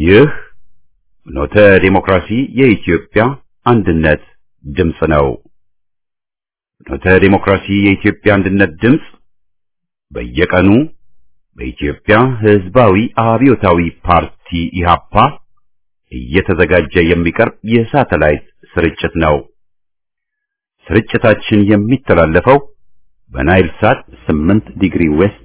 ይህ ፍኖተ ዲሞክራሲ የኢትዮጵያ አንድነት ድምፅ ነው። ፍኖተ ዲሞክራሲ የኢትዮጵያ አንድነት ድምፅ በየቀኑ በኢትዮጵያ ሕዝባዊ አብዮታዊ ፓርቲ ኢህአፓ እየተዘጋጀ የሚቀርብ የሳተላይት ስርጭት ነው። ስርጭታችን የሚተላለፈው በናይል ሳት 8 ዲግሪ ዌስት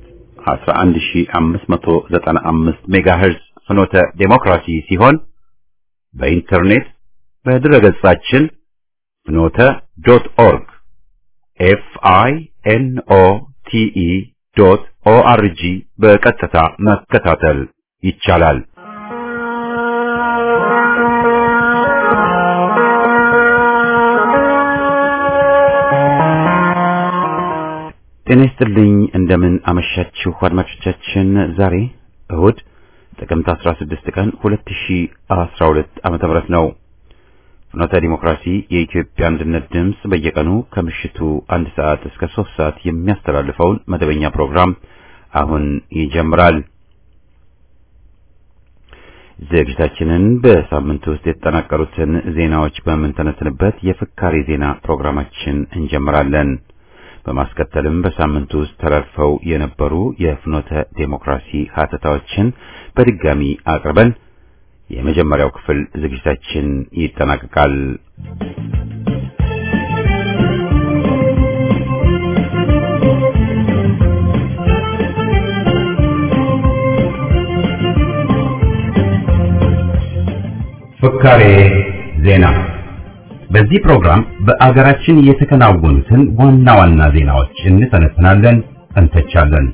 11595 ሜጋሄርዝ ፍኖተ ዴሞክራሲ ሲሆን በኢንተርኔት በድረገጻችን ፍኖተ ዶት ኦርግ ኤፍ አይ ኤን ኦ ቲ ኢ ዶት ኦ አር ጂ በቀጥታ መከታተል ይቻላል። ጤና ይስጥልኝ። እንደምን አመሻችሁ አድማጮቻችን። ዛሬ እሁድ ጥቅምት 16 ቀን 2012 ዓመተ ምህረት ነው። ፍኖተ ዲሞክራሲ የኢትዮጵያ አንድነት ድምፅ በየቀኑ ከምሽቱ አንድ ሰዓት እስከ ሶስት ሰዓት የሚያስተላልፈውን መደበኛ ፕሮግራም አሁን ይጀምራል። ዝግጅታችንን በሳምንት ውስጥ የተጠናቀሩትን ዜናዎች በምንተነትንበት የፍካሬ ዜና ፕሮግራማችን እንጀምራለን። በማስከተልም በሳምንቱ ውስጥ ተላልፈው የነበሩ የፍኖተ ዴሞክራሲ ሀተታዎችን በድጋሚ አቅርበን የመጀመሪያው ክፍል ዝግጅታችን ይጠናቀቃል። ፍካሬ ዜና በዚህ ፕሮግራም በአገራችን የተከናወኑትን ዋና ዋና ዜናዎች እንተነትናለን፣ እንተቻለን።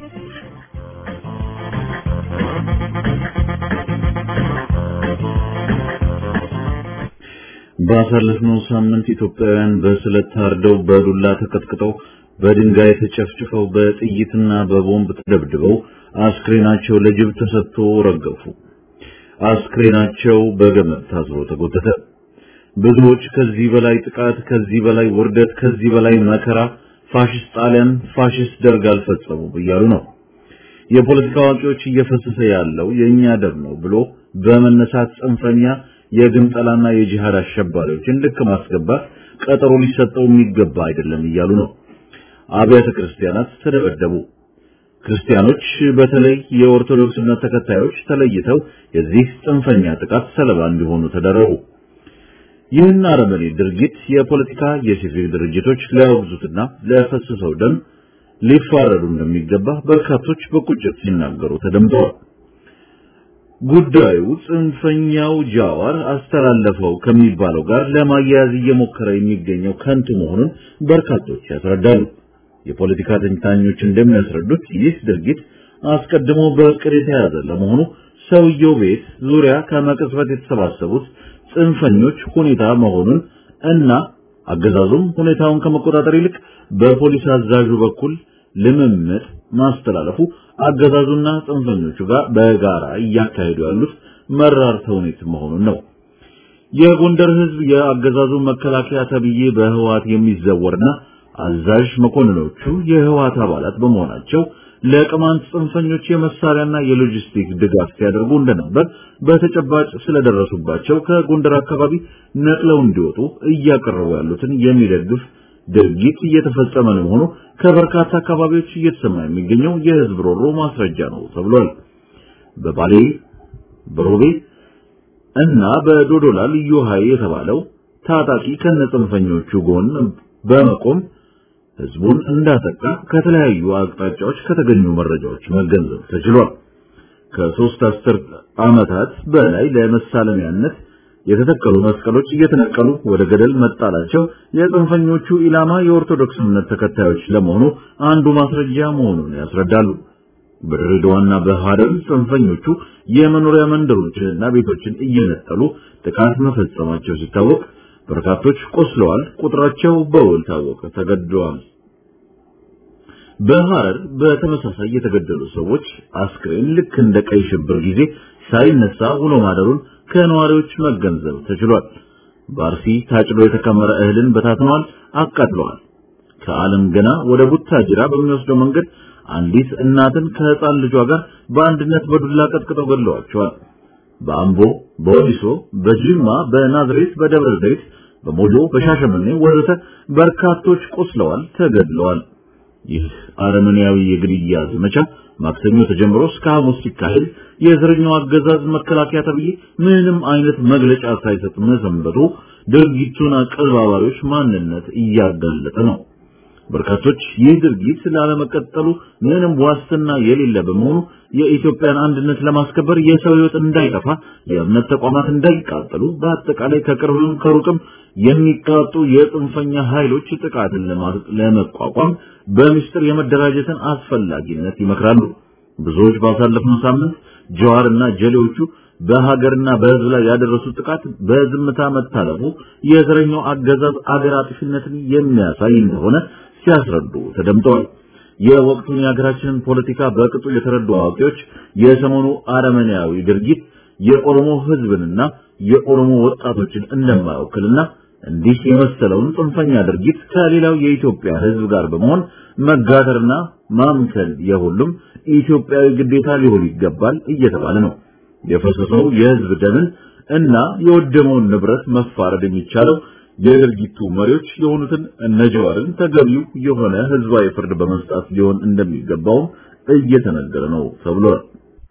ባሳለፍነው ሳምንት ኢትዮጵያውያን በስለት ታርደው በዱላ ተቀጥቅጠው በድንጋይ ተጨፍጭፈው በጥይትና በቦምብ ተደብድበው አስክሬናቸው ለጅብ ተሰጥቶ ረገፉ። አስክሬናቸው በገመድ ታስሮ ተጎተተ። ብዙዎች ከዚህ በላይ ጥቃት፣ ከዚህ በላይ ውርደት፣ ከዚህ በላይ መከራ ፋሽስት ጣሊያን፣ ፋሽስት ደርግ አልፈጸሙም እያሉ ነው። የፖለቲካ አዋቂዎች እየፈሰሰ ያለው የእኛ ደም ነው ብሎ በመነሳት ጽንፈኛ የግንጠላና የጂሃድ አሸባሪዎችን ልክ ማስገባት ቀጠሮ ሊሰጠው የሚገባ አይደለም እያሉ ነው። አብያተ ክርስቲያናት ተደበደቡ። ክርስቲያኖች በተለይ የኦርቶዶክስ እምነት ተከታዮች ተለይተው የዚህ ጽንፈኛ ጥቃት ሰለባ እንዲሆኑ ተደረጉ። ይህን አረመኔ ድርጊት የፖለቲካ የሲቪል ድርጅቶች ሊያወግዙትና ለፈሰሰው ደም ሊፋረዱ እንደሚገባ በርካቶች በቁጭት ሲናገሩ ተደምጠዋል። ጉዳዩ ጽንፈኛው ጃዋር አስተላለፈው ከሚባለው ጋር ለማያያዝ እየሞከረ የሚገኘው ከንቱ መሆኑን በርካቶች ያስረዳሉ። የፖለቲካ ተንታኞች እንደሚያስረዱት ይህ ድርጊት አስቀድሞ በእቅድ የተያዘ ለመሆኑ ሰውየው ቤት ዙሪያ ከመቅጽበት የተሰባሰቡት ጽንፈኞች ሁኔታ መሆኑን እና አገዛዙም ሁኔታውን ከመቆጣጠር ይልቅ በፖሊስ አዛዡ በኩል ልምምጥ ማስተላለፉ አገዛዙና ጽንፈኞቹ ጋር በጋራ እያካሄዱ ያሉት መራር ተውኔት መሆኑን ነው። የጎንደር ሕዝብ የአገዛዙ መከላከያ ተብዬ በህዋት የሚዘወርና አዛዥ መኮንኖቹ የህዋት አባላት በመሆናቸው ለቅማንት ጽንፈኞች የመሳሪያና የሎጂስቲክ ድጋፍ ሲያደርጉ እንደነበር በተጨባጭ ስለደረሱባቸው ከጎንደር አካባቢ ነቅለው እንዲወጡ እያቀረቡ ያሉትን የሚደግፍ ድርጊት እየተፈጸመ ነው መሆኑ ከበርካታ አካባቢዎች እየተሰማ የሚገኘው የህዝብ ሮሮ ማስረጃ ነው ተብሏል። በባሌ በሮቤ እና በዶዶላ ልዩ ኃይል የተባለው ታጣቂ ከነጽንፈኞቹ ጎን በመቆም ህዝቡን እንዳጠቃ ከተለያዩ አቅጣጫዎች ከተገኙ መረጃዎች መገንዘብ ተችሏል። ከሶስት አስርት ዓመታት በላይ ለመሳለሚያነት የተተከሉ መስቀሎች እየተነቀሉ ወደ ገደል መጣላቸው የጽንፈኞቹ ኢላማ የኦርቶዶክስ እምነት ተከታዮች ለመሆኑ አንዱ ማስረጃ መሆኑን ያስረዳሉ። በድሬዳዋና በሐረር ጽንፈኞቹ የመኖሪያ መንደሮችንና ቤቶችን እየነጠሉ ጥቃት መፈጸማቸው ሲታወቅ በርካቶች ቆስለዋል። ቁጥራቸው በውል ታወቀ፣ ተገድለዋል። በሐረር በተመሳሳይ የተገደሉ ሰዎች አስክሬን ልክ እንደ ቀይ ሽብር ጊዜ ሳይነሳ ውሎ ማደሩን ከነዋሪዎች መገንዘብ ተችሏል። በአርሲ ታጭዶ የተከመረ እህልን በታትነዋል፣ አቃጥለዋል። ከዓለም ገና ወደ ቡታጅራ በሚወስደው መንገድ አንዲት እናትን ከህፃን ልጇ ጋር በአንድነት በዱላ ቀጥቅጠው ገድለዋቸዋል። በአምቦ፣ በወሊሶ፣ በጅማ፣ በናዝሬት፣ በደብረ ዘይት፣ በሞጆ፣ በሻሸመኔ ወዘተ በርካቶች ቆስለዋል፣ ተገድለዋል። ይህ አረመኔያዊ የግድያ ዘመቻ ማክሰኞ ተጀምሮ እስከ ሐሙስ ሲካሄድ የዘረኛው አገዛዝ መከላከያ ተብዬ ምንም አይነት መግለጫ ሳይሰጥ መሰንበቱ ድርጊቱን አቀነባባሪዎች ማንነት እያጋለጠ ነው። በርካቶች ይህ ድርጊት ላለመቀጠሉ ምንም ዋስትና የሌለ በመሆኑ የኢትዮጵያን አንድነት ለማስከበር የሰው ሕይወት እንዳይጠፋ፣ የእምነት ተቋማት እንዳይቃጠሉ፣ በአጠቃላይ ከቅርብም ከሩቅም የሚቃጡ የጽንፈኛ ኃይሎች ጥቃትን ለመቋቋም በምስጢር የመደራጀትን አስፈላጊነት ይመክራሉ። ብዙዎች ባሳለፍነው ሳምንት ጀዋርና ጀሌዎቹ በሀገርና በሕዝብ ላይ ያደረሱት ጥቃት በዝምታ መታለፉ የዘረኛው አገዛዝ አገር አጥፊነትን የሚያሳይ እንደሆነ ሲያስረዱ ተደምጠዋል። የወቅቱን የሀገራችንን ፖለቲካ በቅጡ የተረዱ አዋቂዎች የሰሞኑ አረመኔያዊ ድርጊት የኦሮሞ ሕዝብንና የኦሮሞ ወጣቶችን እንደማይወክልና እንዲህ የመሰለውን ጽንፈኛ ድርጊት ከሌላው የኢትዮጵያ ሕዝብ ጋር በመሆን መጋተርና ማምከል የሁሉም ኢትዮጵያዊ ግዴታ ሊሆን ይገባል እየተባለ ነው። የፈሰሰው የሕዝብ ደምን እና የወደመውን ንብረት መፋረድ የሚቻለው የድርጊቱ መሪዎች የሆኑትን እነ ጀዋርን ተገቢው የሆነ ሕዝባዊ ፍርድ በመስጣት ሊሆን እንደሚገባው እየተነገረ ነው ተብሏል።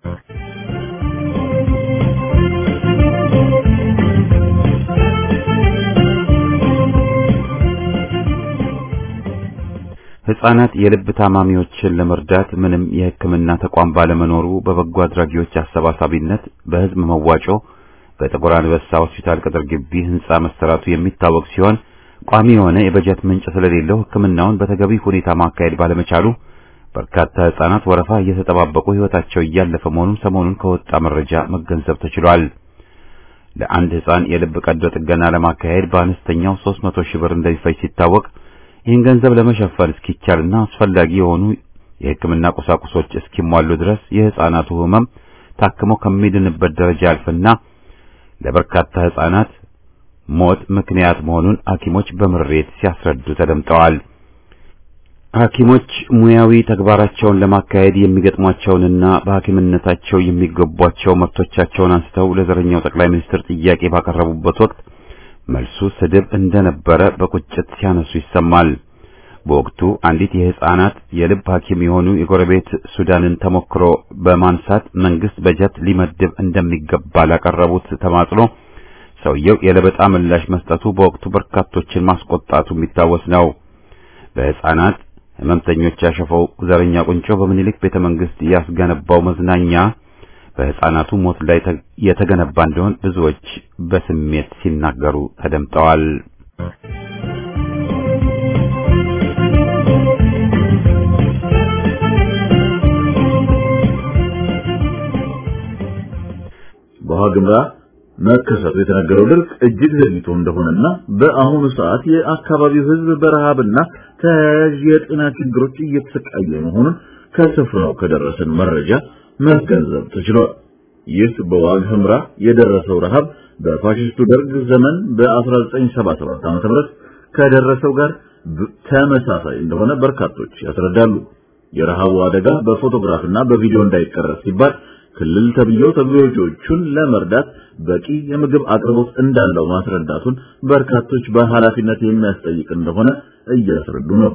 ሕፃናት የልብ ታማሚዎችን ለመርዳት ምንም የሕክምና ተቋም ባለመኖሩ በበጎ አድራጊዎች አሰባሳቢነት በሕዝብ መዋጮ በጥቁር አንበሳ ሆስፒታል ቅጥር ግቢ ሕንጻ መሰራቱ የሚታወቅ ሲሆን ቋሚ የሆነ የበጀት ምንጭ ስለሌለው ሕክምናውን በተገቢ ሁኔታ ማካሄድ ባለመቻሉ በርካታ ሕፃናት ወረፋ እየተጠባበቁ ሕይወታቸው እያለፈ መሆኑን ሰሞኑን ከወጣ መረጃ መገንዘብ ተችሏል። ለአንድ ሕፃን የልብ ቀዶ ጥገና ለማካሄድ በአነስተኛው 300 ሺህ ብር እንደሚፈጅ ሲታወቅ ይህን ገንዘብ ለመሸፈን እስኪቻልና አስፈላጊ የሆኑ የሕክምና ቁሳቁሶች እስኪሟሉ ድረስ የሕፃናቱ ሕመም ታክሞ ከሚድንበት ደረጃ ያልፍና ለበርካታ ሕፃናት ሞት ምክንያት መሆኑን ሐኪሞች በምሬት ሲያስረዱ ተደምጠዋል። ሐኪሞች ሙያዊ ተግባራቸውን ለማካሄድ የሚገጥሟቸውንና በሐኪምነታቸው የሚገቧቸው መብቶቻቸውን አንስተው ለዘረኛው ጠቅላይ ሚኒስትር ጥያቄ ባቀረቡበት ወቅት መልሱ ስድብ እንደነበረ በቁጭት ሲያነሱ ይሰማል። በወቅቱ አንዲት የሕፃናት የልብ ሐኪም የሆኑ የጎረቤት ሱዳንን ተሞክሮ በማንሳት መንግስት በጀት ሊመድብ እንደሚገባ ላቀረቡት ተማጽኖ ሰውየው የለበጣ ምላሽ መስጠቱ በወቅቱ በርካቶችን ማስቆጣቱ የሚታወስ ነው። በሕፃናት ሕመምተኞች ያሸፈው ዘረኛ ቁንጮ በምኒልክ ቤተ መንግስት ያስገነባው መዝናኛ በሕፃናቱ ሞት ላይ የተገነባ እንደሆን ብዙዎች በስሜት ሲናገሩ ተደምጠዋል። በዋግምራ መከሰቱ የተነገረው ድርቅ እጅግ ዘግይቶ እንደሆነና በአሁኑ ሰዓት የአካባቢው ሕዝብ በረሃብና ተያያዥ የጤና ችግሮች እየተሰቃየ መሆኑን ከስፍራው ከደረሰን መረጃ መገንዘብ ተችሏል። ይህ በዋግ ኽምራ የደረሰው ረሃብ በፋሽስቱ ደርግ ዘመን በ1977 ዓ.ም ከደረሰው ጋር ተመሳሳይ እንደሆነ በርካቶች ያስረዳሉ። የረሃቡ አደጋ በፎቶግራፍና በቪዲዮ እንዳይቀረጽ ሲባል ክልል ተብዬው ተጎጂዎቹን ለመርዳት በቂ የምግብ አቅርቦት እንዳለው ማስረዳቱን በርካቶች በኃላፊነት የሚያስጠይቅ እንደሆነ እያስረዱ ነው።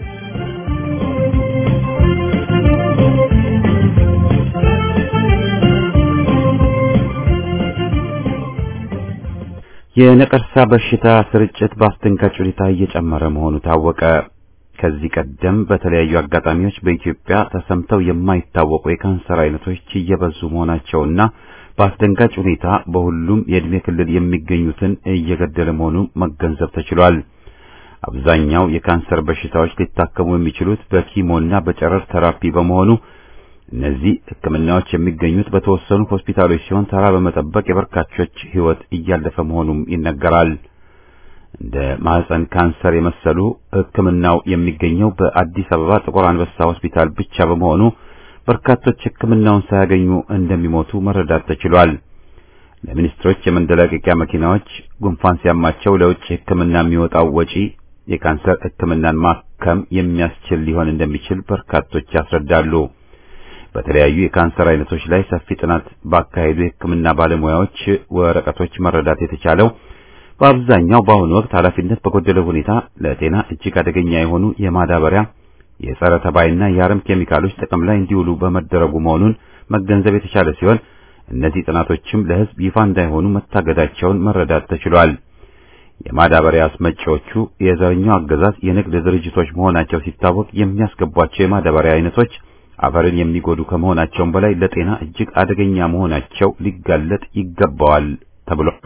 የነቀርሳ በሽታ ስርጭት በአስደንጋጭ ሁኔታ እየጨመረ መሆኑ ታወቀ። ከዚህ ቀደም በተለያዩ አጋጣሚዎች በኢትዮጵያ ተሰምተው የማይታወቁ የካንሰር አይነቶች እየበዙ መሆናቸውና በአስደንጋጭ ሁኔታ በሁሉም የዕድሜ ክልል የሚገኙትን እየገደለ መሆኑ መገንዘብ ተችሏል። አብዛኛው የካንሰር በሽታዎች ሊታከሙ የሚችሉት በኪሞና በጨረር ተራፒ በመሆኑ እነዚህ ሕክምናዎች የሚገኙት በተወሰኑ ሆስፒታሎች ሲሆን ተራ በመጠበቅ የበርካቾች ሕይወት እያለፈ መሆኑም ይነገራል። እንደ ማህፀን ካንሰር የመሰሉ ሕክምናው የሚገኘው በአዲስ አበባ ጥቁር አንበሳ ሆስፒታል ብቻ በመሆኑ በርካቶች ሕክምናውን ሳያገኙ እንደሚሞቱ መረዳት ተችሏል። ለሚኒስትሮች የመንደላቀቂያ መኪናዎች ጉንፋን ሲያማቸው ለውጭ ሕክምና የሚወጣው ወጪ የካንሰር ሕክምናን ማከም የሚያስችል ሊሆን እንደሚችል በርካቶች ያስረዳሉ። በተለያዩ የካንሰር አይነቶች ላይ ሰፊ ጥናት ባካሄዱ የሕክምና ባለሙያዎች ወረቀቶች መረዳት የተቻለው በአብዛኛው በአሁኑ ወቅት ኃላፊነት በጎደለው ሁኔታ ለጤና እጅግ አደገኛ የሆኑ የማዳበሪያ የጸረ ተባይና የአረም ኬሚካሎች ጥቅም ላይ እንዲውሉ በመደረጉ መሆኑን መገንዘብ የተቻለ ሲሆን እነዚህ ጥናቶችም ለሕዝብ ይፋ እንዳይሆኑ መታገዳቸውን መረዳት ተችሏል። የማዳበሪያ አስመጪዎቹ የዘረኛው አገዛዝ የንግድ ድርጅቶች መሆናቸው ሲታወቅ የሚያስገቧቸው የማዳበሪያ አይነቶች አፈርን የሚጎዱ ከመሆናቸውም በላይ ለጤና እጅግ አደገኛ መሆናቸው ሊጋለጥ ይገባዋል ተብሏል።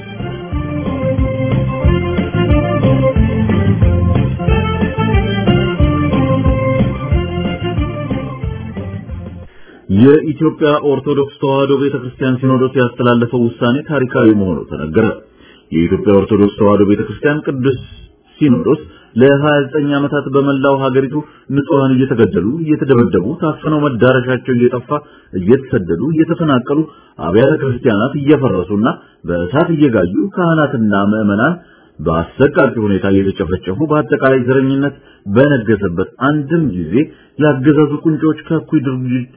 የኢትዮጵያ ኦርቶዶክስ ተዋሕዶ ቤተክርስቲያን ሲኖዶስ ያስተላለፈው ውሳኔ ታሪካዊ መሆኑ ተነገረ። የኢትዮጵያ ኦርቶዶክስ ተዋሕዶ ቤተክርስቲያን ቅዱስ ሲኖዶስ ለ29 ዓመታት በመላው ሀገሪቱ ንጹሃን እየተገደሉ፣ እየተደበደቡ፣ ታፍነው መዳረሻቸው እየጠፋ፣ እየተሰደዱ፣ እየተፈናቀሉ፣ አብያተ ክርስቲያናት እየፈረሱና በእሳት እየጋዩ ካህናትና ምዕመናን በአሰቃቂ ሁኔታ እየተጨፈጨፉ በአጠቃላይ ዘረኝነት በነገሰበት አንድም ጊዜ ያገዛዙ ቁንጮች ከእኩይ ድርጊት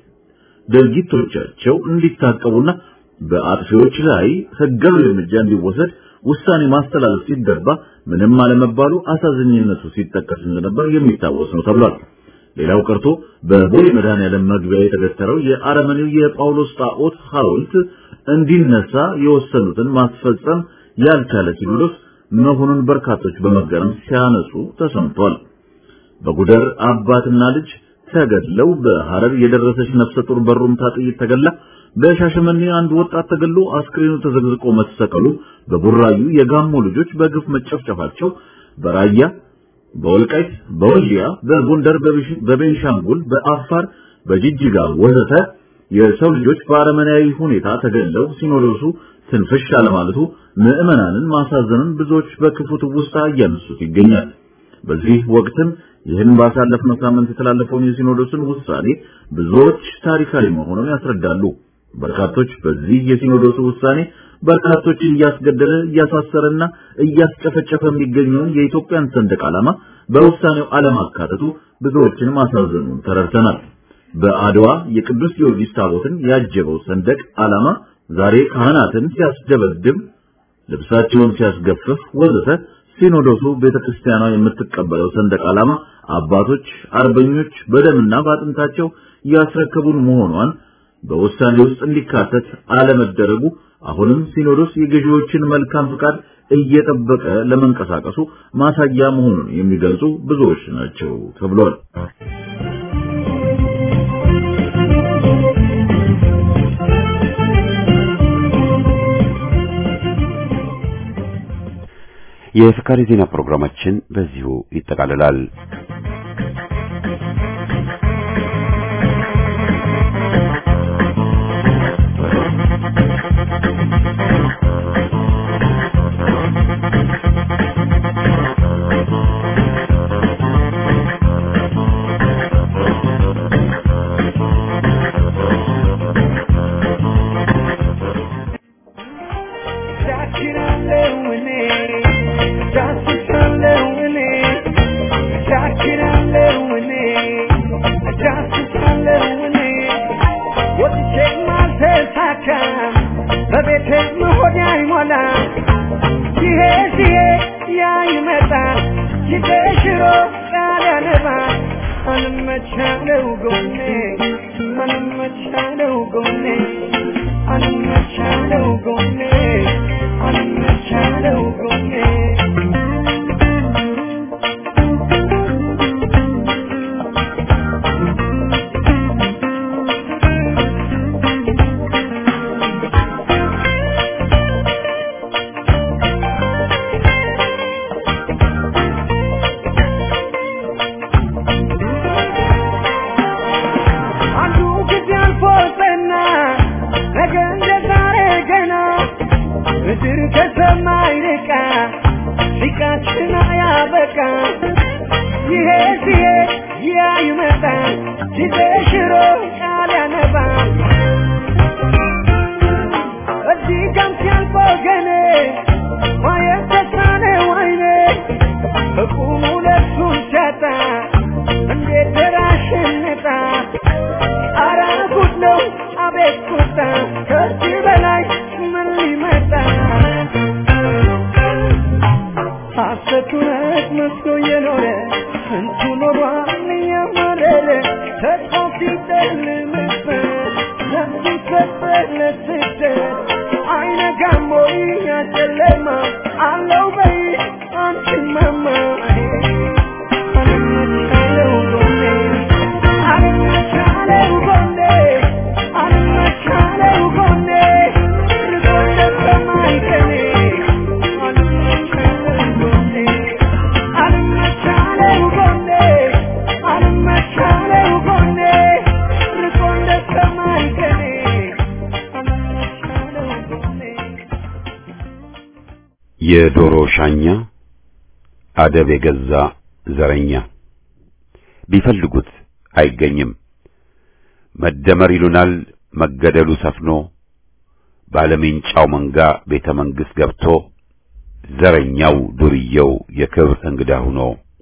ድርጊቶቻቸው እንዲታቀቡና በአጥፊዎች ላይ ሕጋዊ እርምጃ እንዲወሰድ ውሳኔ ማስተላለፍ ሲገባ ምንም አለመባሉ አሳዛኝነቱ ሲጠቀስ እንደነበር የሚታወስ ነው ተብሏል። ሌላው ቀርቶ በቦሌ መድኃኔዓለም መግቢያ የተገተረው የአረመኔው የጳውሎስ ጣዖት ሐውልት እንዲነሳ የወሰኑትን ማስፈጸም ያልቻለ ሲኖዶስ መሆኑን በርካቶች በመገረም ሲያነሱ ተሰምቷል። በጉደር አባትና ልጅ ተገድለው በሐረር የደረሰች ነፍሰ ጡር በሩምታ ጥይት ተገላ በሻሸመኔ አንድ ወጣት ተገሎ አስክሬኑ ተዘግዝቆ መሰቀሉ በቡራዩ የጋሞ ልጆች በግፍ መጨፍጨፋቸው በራያ በወልቃይት በወልዲያ በጎንደር በቤንሻንጉል በአፋር በጅጅጋ ወዘተ የሰው ልጆች በአረመናዊ ሁኔታ ተገለው ሲኖዶሱ ትንፍሽ አለማለቱ ምዕመናንን ማሳዘኑን ብዙዎች በክፉ ትውስታ እያነሱት ይገኛል። በዚህ ወቅትም ይህን ባሳለፍነው ሳምንት የተላለፈውን የሲኖዶስን ውሳኔ ብዙዎች ታሪካዊ መሆኑን ያስረዳሉ። በርካቶች በዚህ የሲኖዶሱ ውሳኔ በርካቶችን እያስገደለ እያሳሰረና እያስጨፈጨፈ የሚገኘውን የኢትዮጵያን ሰንደቅ ዓላማ በውሳኔው አለማካተቱ ብዙዎችን ማሳዘኑን ተረድተናል። በአድዋ የቅዱስ ጊዮርጊስ ታቦትን ያጀበው ሰንደቅ ዓላማ ዛሬ ካህናትን ሲያስደበድብ፣ ልብሳቸውን ሲያስገፍፍ ወዘተ ሲኖዶሱ ቤተክርስቲያኗ የምትቀበለው ሰንደቅ ዓላማ አባቶች አርበኞች በደምና በአጥንታቸው ያስረከቡን መሆኗን በውሳኔ ውስጥ እንዲካተት አለመደረጉ አሁንም ሲኖዶስ የገዢዎችን መልካም ፍቃድ እየጠበቀ ለመንቀሳቀሱ ማሳያ መሆኑን የሚገልጹ ብዙዎች ናቸው ተብሏል። የፍካሪ ዜና ፕሮግራማችን በዚሁ ይጠቃልላል። እንዴት ደራሽነታ አራ አቤት ቁጣ ከዚህ በላይ ምን ሊመጣ ሐሰት እውነት መስሎ የኖረ ስንቱ ኖሯል እያማረረ ተስፋ ሲጨልምበት ነፍሱ ሰጠት ለስደት አይነጋም ወይ ያ ጨለማ አለው በይ አንቺን ማማ አልመቻለው ጎኔ አልመቻለው ጎኔ አልመቻለው ጎኔ ርቆ እንደሰማይ ቀኔ አልመቻለው ጎኔ አልመቻለው ጎኔ አልመቻለው ጎኔ ርቆ እንደሰማይ ቀኔ አልመቻለው ጎኔ የዶሮ ሻኛ አደብ የገዛ ዘረኛ ቢፈልጉት አይገኝም። መደመር ይሉናል መገደሉ ሰፍኖ ባለሜንጫው መንጋ ቤተ መንግሥት ገብቶ ዘረኛው ዱርየው የክብር እንግዳ ሆኖ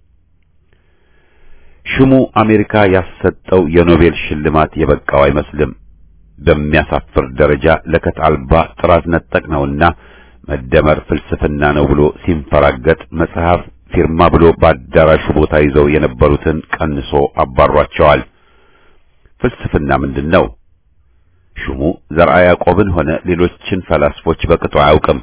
ሹሙ አሜሪካ ያሰጠው የኖቤል ሽልማት የበቃው አይመስልም። በሚያሳፍር ደረጃ ለከት አልባ ጥራት ነጠቅ ነውና መደመር ፍልስፍና ነው ብሎ ሲንፈራገጥ መጽሐፍ ፊርማ ብሎ በአዳራሹ ቦታ ይዘው የነበሩትን ቀንሶ አባሯቸዋል። ፍልስፍና ምንድን ነው? ሹሙ ዘርዓ ያዕቆብን ሆነ ሌሎችን ፈላስፎች በቅጡ አያውቅም።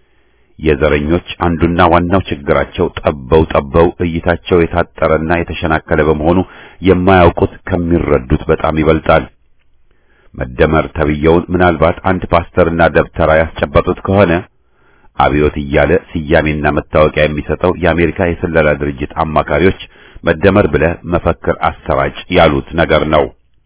የዘረኞች አንዱና ዋናው ችግራቸው ጠበው ጠበው እይታቸው የታጠረና የተሸናከለ በመሆኑ የማያውቁት ከሚረዱት በጣም ይበልጣል። መደመር ተብየውን ምናልባት አንድ ፓስተርና ደብተራ ያስጨበጡት ከሆነ አብዮት እያለ ስያሜና መታወቂያ የሚሰጠው የአሜሪካ የስለላ ድርጅት አማካሪዎች መደመር ብለህ መፈክር አሰራጭ ያሉት ነገር ነው።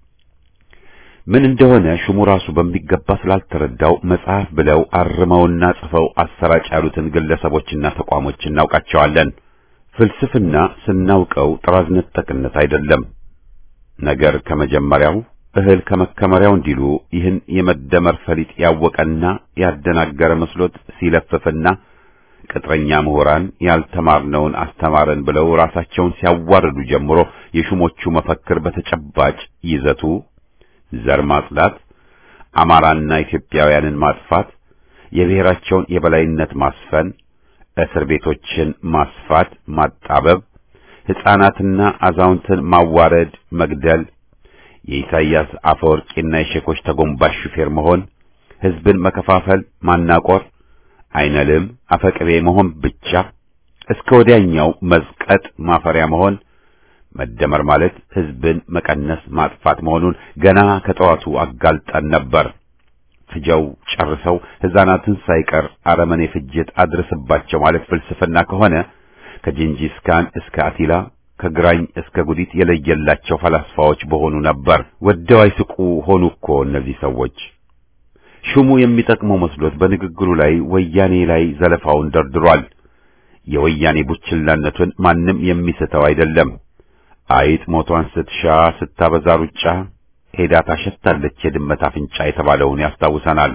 ምን እንደሆነ ሹሙ ራሱ በሚገባ ስላልተረዳው መጽሐፍ ብለው አርመውና ጽፈው አሰራጭ ያሉትን ግለሰቦችና ተቋሞች እናውቃቸዋለን። ፍልስፍና ስናውቀው ጥራዝ ነጠቅነት አይደለም። ነገር ከመጀመሪያው እህል ከመከመሪያው እንዲሉ ይህን የመደመር ፈሊጥ ያወቀና ያደናገረ መስሎት ሲለፍፍና ቅጥረኛ ምሁራን ያልተማርነውን አስተማረን ብለው ራሳቸውን ሲያዋርዱ ጀምሮ የሹሞቹ መፈክር በተጨባጭ ይዘቱ ዘር ማጽዳት፣ አማራና ኢትዮጵያውያንን ማጥፋት፣ የብሔራቸውን የበላይነት ማስፈን፣ እስር ቤቶችን ማስፋት፣ ማጣበብ፣ ሕፃናትና አዛውንትን ማዋረድ፣ መግደል የኢሳይያስ አፈወርቂና የሼኮች ተጎንባሽ ሹፌር መሆን፣ ሕዝብን መከፋፈል፣ ማናቆር፣ አይነልም አፈቅቤ መሆን ብቻ እስከ ወዲያኛው መዝቀጥ ማፈሪያ መሆን መደመር ማለት ሕዝብን መቀነስ ማጥፋት መሆኑን ገና ከጠዋቱ አጋልጠን ነበር። ፍጀው ጨርሰው ሕፃናትን ሳይቀር አረመኔ ፍጅት አድርስባቸው ማለት ፍልስፍና ከሆነ ከጂንጂስ ካን እስከ አቲላ ከግራኝ እስከ ጉዲት የለየላቸው ፈላስፋዎች በሆኑ ነበር። ወደው አይስቁ ሆኑ እኮ እነዚህ ሰዎች። ሹሙ የሚጠቅመው መስሎት በንግግሩ ላይ ወያኔ ላይ ዘለፋውን ደርድሯል። የወያኔ ቡችላነቱን ማንም የሚስተው አይደለም። አይጥ ሞቷን ስትሻ ስታበዛ ሩጫ ሄዳ ታሸታለች የድመት አፍንጫ የተባለውን ያስታውሰናል።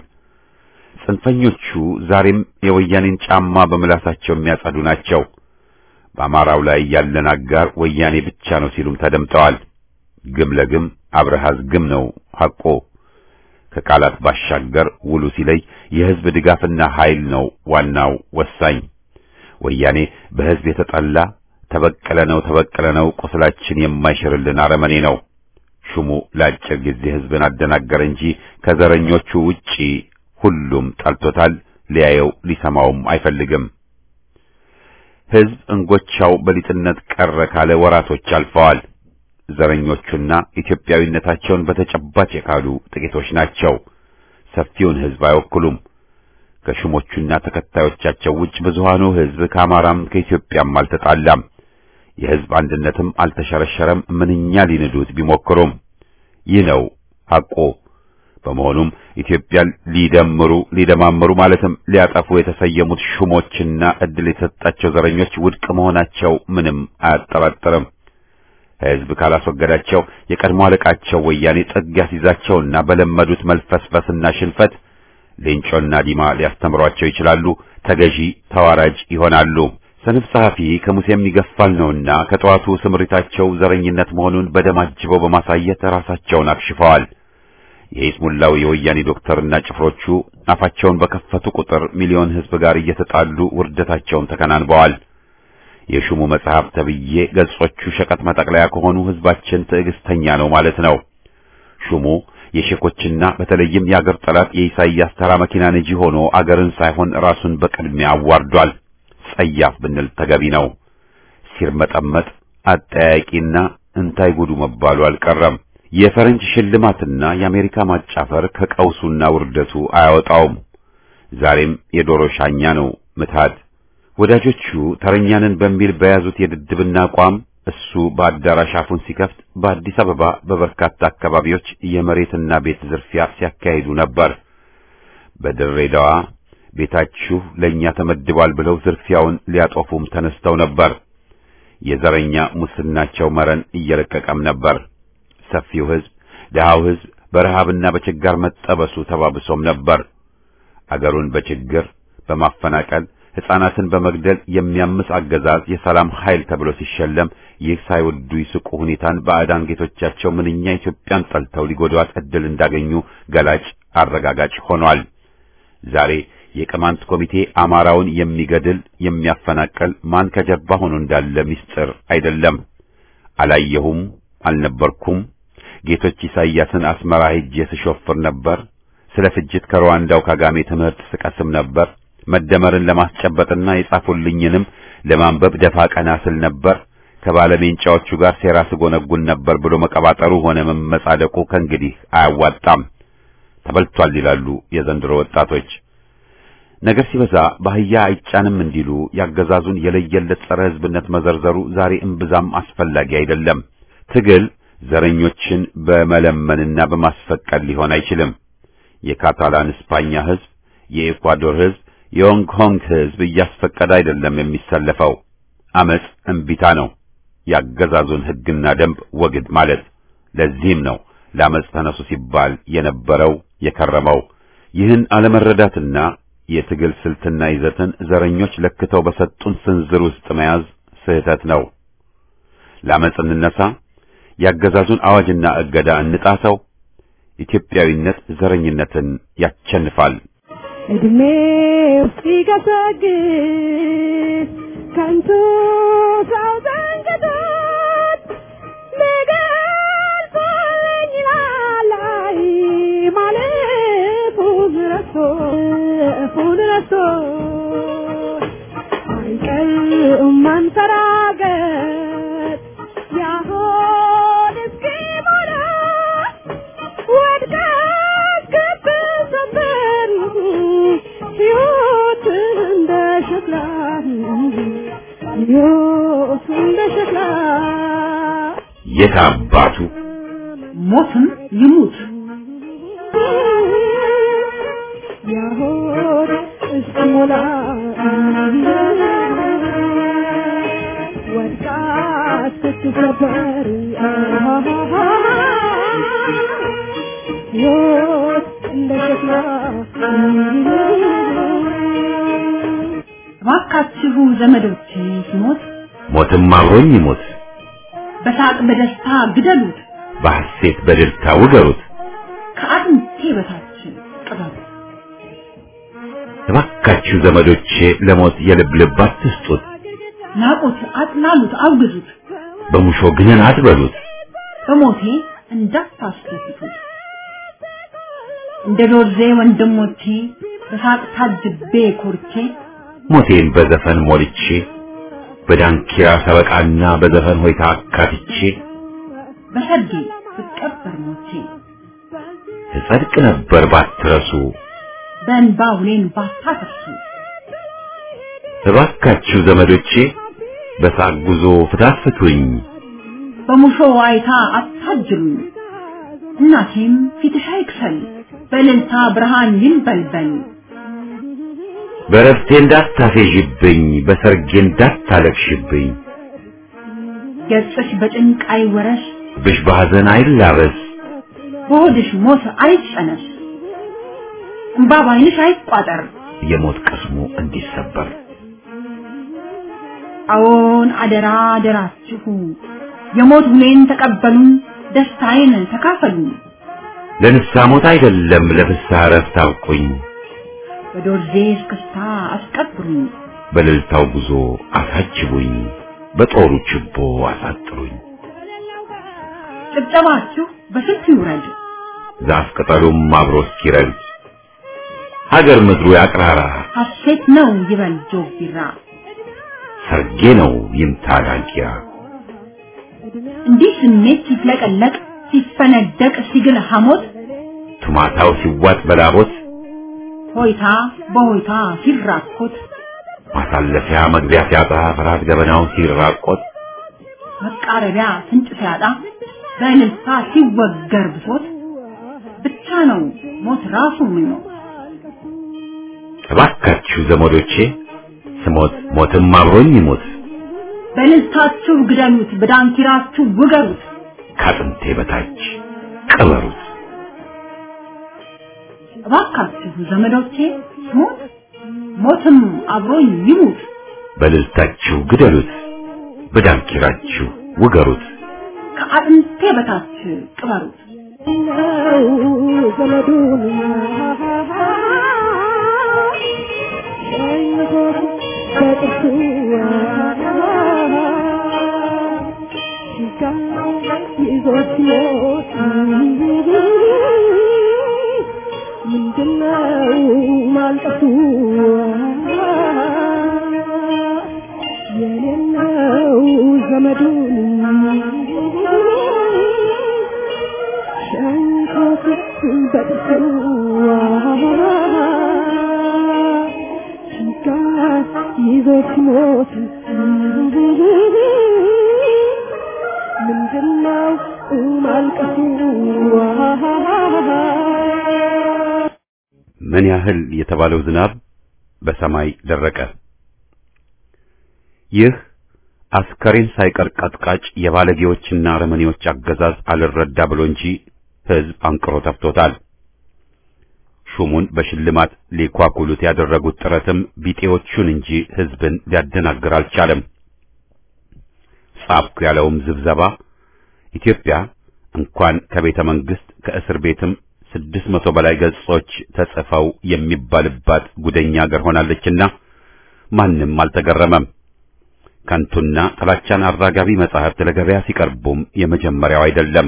ጽንፈኞቹ ዛሬም የወያኔን ጫማ በምላሳቸው የሚያጸዱ ናቸው። በአማራው ላይ ያለን አጋር ወያኔ ብቻ ነው ሲሉም ተደምጠዋል። ግም ለግም አብረሃዝ ግም ነው ሐቆ። ከቃላት ባሻገር ውሉ ሲለይ የሕዝብ ድጋፍና ኃይል ነው ዋናው ወሳኝ። ወያኔ በሕዝብ የተጠላ ተበቀለ ነው ተበቀለ ነው ቁስላችን የማይሽርልን አረመኔ ነው። ሹሙ ለአጭር ጊዜ ሕዝብን አደናገረ እንጂ ከዘረኞቹ ውጪ ሁሉም ጠልቶታል። ሊያየው ሊሰማውም አይፈልግም። ሕዝብ እንጎቻው በሊጥነት ቀረ ካለ ወራቶች አልፈዋል። ዘረኞቹና ኢትዮጵያዊነታቸውን በተጨባጭ የካዱ ጥቂቶች ናቸው። ሰፊውን ሕዝብ አይወክሉም። ከሹሞቹና ተከታዮቻቸው ውጭ ብዙሃኑ ሕዝብ ከአማራም ከኢትዮጵያም አልተጣላም። የሕዝብ አንድነትም አልተሸረሸረም። ምንኛ ሊንዱት ቢሞክሩም ይህ ነው ሐቁ። በመሆኑም ኢትዮጵያን ሊደምሩ ሊደማምሩ ማለትም ሊያጠፉ የተሰየሙት ሹሞችና ዕድል የተሰጣቸው ዘረኞች ውድቅ መሆናቸው ምንም አያጠራጥርም። ሕዝብ ካላስወገዳቸው የቀድሞ አለቃቸው ወያኔ ጥግ ያስይዛቸውና በለመዱት መልፈስፈስና ሽንፈት ሌንጮና ዲማ ሊያስተምሯቸው ይችላሉ። ተገዢ ተዋራጅ ይሆናሉ። ሰነፍ ጸሐፊ ከሙሴም ይገፋል ነውና ከጠዋቱ ስምሪታቸው ዘረኝነት መሆኑን በደም አጅበው በማሳየት ራሳቸውን አክሽፈዋል። የኢስሙላው የወያኔ ዶክተርና ጭፍሮቹ አፋቸውን በከፈቱ ቁጥር ሚሊዮን ሕዝብ ጋር እየተጣሉ ውርደታቸውን ተከናንበዋል። የሹሙ መጽሐፍ ተብዬ ገጾቹ ሸቀጥ መጠቅለያ ከሆኑ ሕዝባችን ትዕግስተኛ ነው ማለት ነው። ሹሙ የሼኮችና በተለይም የአገር ጠላት የኢሳይያስ ተራ መኪና ነጂ ሆኖ አገርን ሳይሆን ራሱን በቅድሚያ አዋርዷል። ጸያፍ ብንል ተገቢ ነው። ሲርመጠመጥ አጠያቂና እንታይ ጉዱ መባሉ አልቀረም። የፈረንጅ ሽልማትና የአሜሪካ ማጫፈር ከቀውሱና ውርደቱ አያወጣውም። ዛሬም የዶሮ ሻኛ ነው ምትሃድ። ወዳጆቹ ተረኛንን በሚል በያዙት የድድብና አቋም እሱ በአዳራሽ አፉን ሲከፍት በአዲስ አበባ በበርካታ አካባቢዎች የመሬትና ቤት ዝርፊያ ሲያካሂዱ ነበር። በድሬዳዋ ቤታችሁ ለእኛ ተመድቧል ብለው ዝርፊያውን ሊያጦፉም ተነስተው ነበር። የዘረኛ ሙስናቸው መረን እየለቀቀም ነበር። ሰፊው ሕዝብ፣ ድሃው ሕዝብ በረሃብና በችጋር መጠበሱ ተባብሶም ነበር። አገሩን በችግር በማፈናቀል ሕፃናትን በመግደል የሚያምስ አገዛዝ የሰላም ኃይል ተብሎ ሲሸለም ይህ ሳይወዱ ይስቁ ሁኔታን ባዕዳን ጌቶቻቸው ምንኛ ኢትዮጵያን ጠልተው ሊጎዷት ዕድል እንዳገኙ ገላጭ አረጋጋጭ ሆኗል። ዛሬ የቅማንት ኮሚቴ አማራውን የሚገድል የሚያፈናቀል ማን ከጀርባ ሆኖ እንዳለ ምስጢር አይደለም። አላየሁም፣ አልነበርኩም፣ ጌቶች ኢሳይያስን አስመራ ሄጄ ስሾፍር ነበር፣ ስለ ፍጅት ከሩዋንዳው ካጋሜ ትምህርት ስቀስም ነበር፣ መደመርን ለማስጨበጥና የጻፉልኝንም ለማንበብ ደፋ ቀና ስል ነበር፣ ከባለሜንጫዎቹ ጋር ሴራ ስጎነጉን ነበር ብሎ መቀባጠሩ ሆነ መመጻደቁ ከእንግዲህ አያዋጣም። ተበልቷል ይላሉ የዘንድሮ ወጣቶች። ነገር ሲበዛ ባህያ አይጫንም እንዲሉ ያገዛዙን የለየለት ጸረ ሕዝብነት መዘርዘሩ ዛሬ እምብዛም አስፈላጊ አይደለም። ትግል ዘረኞችን በመለመንና በማስፈቀድ ሊሆን አይችልም። የካታላን እስፓኛ ሕዝብ፣ የኤኳዶር ሕዝብ፣ የሆንግ ኮንግ ሕዝብ እያስፈቀደ አይደለም የሚሰለፈው። አመጽ እምቢታ ነው፣ ያገዛዙን ሕግና ደንብ ወግድ ማለት። ለዚህም ነው ለአመጽ ተነሱ ሲባል የነበረው የከረመው። ይህን አለመረዳትና የትግል ስልትና ይዘትን ዘረኞች ለክተው በሰጡን ስንዝር ውስጥ መያዝ ስህተት ነው። ለአመጽ እንነሳ፣ ያገዛዙን አዋጅና እገዳ እንጣሰው። ኢትዮጵያዊነት ዘረኝነትን ያቸንፋል። እድሜው ሲገሰግስ ከንቱ ሰው ዘንግቶት ሊገልጸልኝ ላላይ ማለፉን ረስቶ እፉን ረስቶ አይቀርም መንፈራገጥ ያሆን እስኪሞላ ወድቃ እስክትሰበር ሕይወት እንደ ሸክላ ሕይወት እንደ ሸክላ የት አባቱ ሞትም ይሙት ያሆን እስኪሞላ ወድቃ እስክትሰበር ሕይወት እንደ ሸክላ እባካችሁ ዘመዶቼ ሲሞት ሞትም አብሮኝ ይሞት፣ በሳቅ በደስታ ግደሉት፣ በሐሴት በድርታ ውገሩት። ከአጥንቴ በታች ቅበሩት። እባካችሁ ዘመዶቼ ለሞት የልብ ልብ አትስጡት፣ ናቁት፣ አጥላሉት፣ አውግዙት፣ በሙሾ ግንን አትበሉት። በሞቴ እንዳታስደስቱት። እንደ ዶርዜ ወንድሞቼ በሳቅ ታጅቤ ኮርቼ ሞቴን በዘፈን ሞልቼ በዳንኪራ ሰበቃና በዘፈን ሆይታ አካትቼ በሰርጌ ስቀበር ሞቼ እጸድቅ ነበር ባትረሱ። በእንባ ሁሌን ባታፈርሱ እባካችሁ ዘመዶቼ በሳቅ ጉዞ ፍታት ፍቱኝ፣ በሙሾ ዋይታ አታጅሉኝ። እናቴም ፊትሽ አይክሰል በእልልታ ብርሃን ይንበልበል። በረፍቴ እንዳታፌዥብኝ፣ በሰርጌ እንዳታለቅሽብኝ፣ ገጽሽ በጭንቅ አይወረስ፣ ብሽ በሐዘን አይላበስ፣ በሆድሽ ሞት አይጨነስ፣ እንባ ባይንሽ አይቋጠር። የሞት ቅስሙ እንዲሰበር አዎን አደራ አደራችሁ፣ የሞት ሁሌን ተቀበሉን፣ ደስታዬን ተካፈሉን። ለንስሐ ሞት አይደለም ለፍስሐ እረፍት አብቁኝ በዶርዜ እስክስታ አስቀብሩኝ በእልልታው ጉዞ አሳጅቡኝ በጦሩ ችቦ አሳጥሩኝ ጭብጨባችሁ በስልት ይውረድ ዛፍ ቅጠሉም አብሮ እስኪረግድ ሀገር ምድሩ ያቅራራ ሐሴት ነው ይበል ጆግ ቢራ ሰርጌ ነው ይምታ ዳንኪራ እንዲህ ስሜት ሲፍለቀለቅ ሲፈነደቅ ሲግል ሐሞት ቱማታው ሲዋጥ በላቦት ሆይታ በሆይታ ሲራኮት ማሳለፊያ መግቢያ ሲያጣ ፍርሃት ገበናው ሲራቆት መቃረቢያ ፍንጭ ሲያጣ በእልልታ ሲወገር ብሶት ብቻ ነው ሞት ራሱ ምኞት እባካችሁ ዘመዶቼ ስሞት ሞትም አብሮኝ ይሞት በእልልታችሁ ግደሉት በዳንኪራችሁ ውገሩት ከአጥንቴ በታች ቅበሩት እባካችሁ ዘመዶቼ ሞት ሞትም አብሮኝ ይሙት በእልልታችሁ ግደሉት በዳንኪራችሁ ውገሩት ከአጥንቴ በታች ቅበሩት ዘመዱን በጥርሱ ይዞት ሞት ምንድነው ማልቀሱ የሌለው ዘመዱን ሸንኮት በጥርሱ ይዞት ሞት ምንድነው ማልቀሱ ምን ያህል የተባለው ዝናብ በሰማይ ደረቀ። ይህ አስከሬን ሳይቀር ቀጥቃጭ የባለጌዎችና አረመኔዎች አገዛዝ አልረዳ ብሎ እንጂ ሕዝብ አንቅሮ ተፍቶታል። ሹሙን በሽልማት ሊኳኩሉት ያደረጉት ጥረትም ቢጤዎቹን እንጂ ሕዝብን ሊያደናግር አልቻለም። ጻፍኩ ያለውም ዝብዘባ ኢትዮጵያ እንኳን ከቤተ መንግስት ከእስር ቤትም ስድስት መቶ በላይ ገጾች ተጽፈው የሚባልባት ጉደኛ አገር ሆናለችና ማንም አልተገረመም። ከንቱና ጥላቻን አራጋቢ መጻሕፍት ለገበያ ሲቀርቡም የመጀመሪያው አይደለም።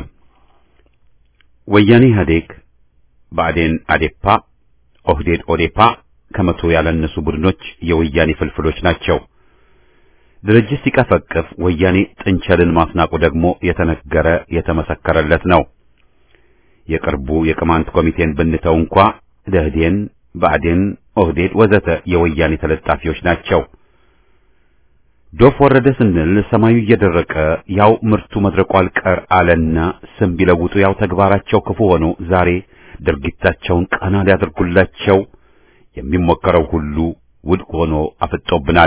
ወያኔ ኢህአዴግ፣ ብአዴን አዴፓ፣ ኦህዴድ ኦዴፓ ከመቶ ያላነሱ ቡድኖች የወያኔ ፍልፍሎች ናቸው። ድርጅት ሲቀፈቅፍ ወያኔ ጥንቸልን ማስናቁ ደግሞ የተነገረ የተመሰከረለት ነው። የቅርቡ የቅማንት ኮሚቴን ብንተው እንኳ ደህዴን፣ ብአዴን፣ ኦህዴድ ወዘተ የወያኔ ተለጣፊዎች ናቸው። ዶፍ ወረደ ስንል ሰማዩ እየደረቀ ያው ምርቱ መድረቁ አልቀር አለና ስም ቢለውጡ ያው ተግባራቸው ክፉ ሆኖ ዛሬ ድርጊታቸውን ቀና ሊያደርጉላቸው የሚሞከረው ሁሉ ውድቅ ሆኖ አፍጦብናል።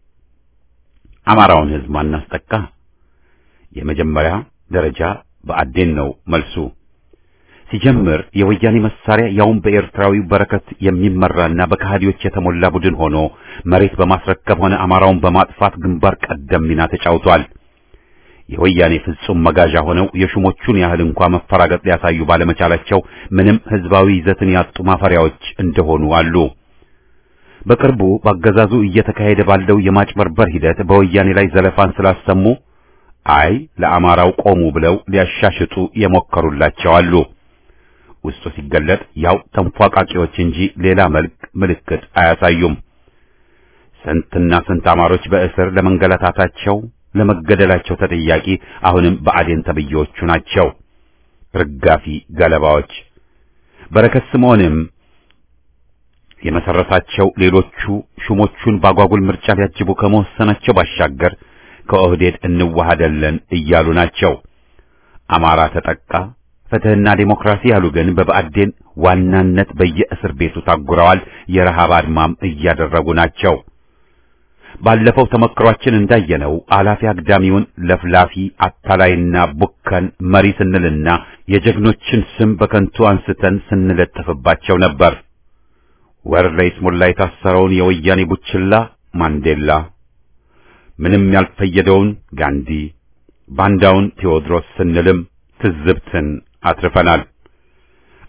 አማራውን ሕዝብ ማናስጠቃ የመጀመሪያ ደረጃ ብአዴን ነው መልሱ። ሲጀምር የወያኔ መሳሪያ ያውም በኤርትራዊው በረከት የሚመራና በከሃዲዎች የተሞላ ቡድን ሆኖ መሬት በማስረከብ ሆነ አማራውን በማጥፋት ግንባር ቀደም ሚና ተጫውቷል። የወያኔ ፍጹም መጋዣ ሆነው የሹሞቹን ያህል እንኳ መፈራገጥ ሊያሳዩ ባለመቻላቸው ምንም ህዝባዊ ይዘትን ያጡ ማፈሪያዎች እንደሆኑ አሉ። በቅርቡ በአገዛዙ እየተካሄደ ባለው የማጭበርበር ሂደት በወያኔ ላይ ዘለፋን ስላሰሙ አይ ለአማራው ቆሙ ብለው ሊያሻሽጡ የሞከሩላቸው አሉ። ውስጡ ሲገለጥ ያው ተንፏቃቂዎች እንጂ ሌላ መልክ ምልክት አያሳዩም። ስንትና ስንት አማሮች በእስር ለመንገላታታቸው ለመገደላቸው ተጠያቂ አሁንም ብአዴን ተብዬዎቹ ናቸው። ርጋፊ ገለባዎች። በረከት ስምዖንም የመሰረታቸው ሌሎቹ ሹሞቹን ባጓጉል ምርጫ ሊያጅቡ ከመወሰናቸው ባሻገር ከኦህዴድ እንዋሃደለን እያሉ ናቸው። አማራ ተጠቃ፣ ፍትህና ዴሞክራሲ ያሉ ግን በብአዴን ዋናነት በየእስር ቤቱ ታጉረዋል። የረሃብ አድማም እያደረጉ ናቸው። ባለፈው ተመክሯችን እንዳየነው አላፊ አግዳሚውን ለፍላፊ አታላይና ቡከን መሪ ስንልና የጀግኖችን ስም በከንቱ አንስተን ስንለጥፍባቸው ነበር። ወር ለይስሙላ የታሰረውን የወያኔ ቡችላ ማንዴላ፣ ምንም ያልፈየደውን ጋንዲ፣ ባንዳውን ቴዎድሮስ ስንልም ትዝብትን አትርፈናል።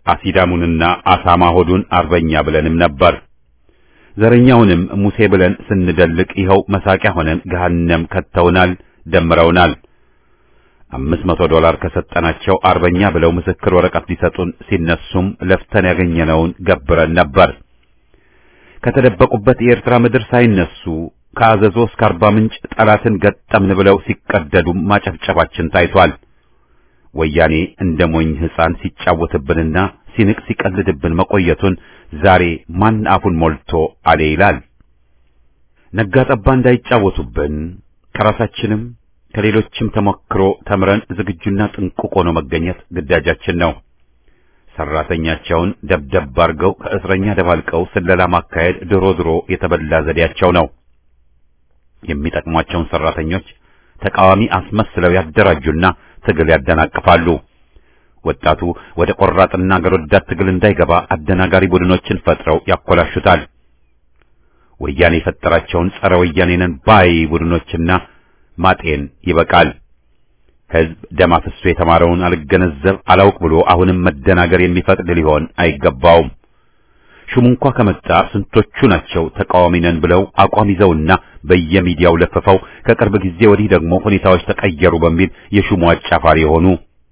አሲዳሙንና አሳማ ሆዱን አርበኛ ብለንም ነበር። ዘረኛውንም ሙሴ ብለን ስንደልቅ ይኸው መሳቂያ ሆነን ገሃነም ከተውናል፣ ደምረውናል። አምስት መቶ ዶላር ከሰጠናቸው አርበኛ ብለው ምስክር ወረቀት ሊሰጡን ሲነሱም ለፍተን ያገኘነውን ገብረን ነበር። ከተደበቁበት የኤርትራ ምድር ሳይነሱ ከአዘዞ እስከ አርባ ምንጭ ጠላትን ገጠምን ብለው ሲቀደዱ ማጨፍጨፋችን ታይቷል። ወያኔ እንደ ሞኝ ሕፃን ሲጫወትብንና ሲንቅ ሲቀልድብን መቆየቱን ዛሬ ማን አፉን ሞልቶ አሌ ይላል? ነጋ ጠባ እንዳይጫወቱብን ከራሳችንም ከሌሎችም ተሞክሮ ተምረን ዝግጁና ጥንቁቅ ሆኖ መገኘት ግዳጃችን ነው። ሰራተኛቸውን ደብደብ አድርገው ከእስረኛ ደባልቀው ስለላ ማካሄድ ድሮ ድሮ የተበላ ዘዴያቸው ነው። የሚጠቅሟቸውን ሰራተኞች ተቃዋሚ አስመስለው ያደራጁና ትግል ያደናቅፋሉ። ወጣቱ ወደ ቆራጥና አገር ወዳድ ትግል እንዳይገባ አደናጋሪ ቡድኖችን ፈጥረው ያኮላሹታል። ወያኔ የፈጠራቸውን ጸረ ወያኔ ነን ባይ ቡድኖችና ማጤን ይበቃል። ሕዝብ ደም አፍሶ የተማረውን አልገነዘብ አላውቅ ብሎ አሁንም መደናገር የሚፈቅድ ሊሆን አይገባውም። ሹሙ እንኳ ከመጣ ስንቶቹ ናቸው ተቃዋሚ ነን ብለው አቋም ይዘውና በየሚዲያው ለፍፈው ከቅርብ ጊዜ ወዲህ ደግሞ ሁኔታዎች ተቀየሩ በሚል የሹሙ አጫፋሪ የሆኑ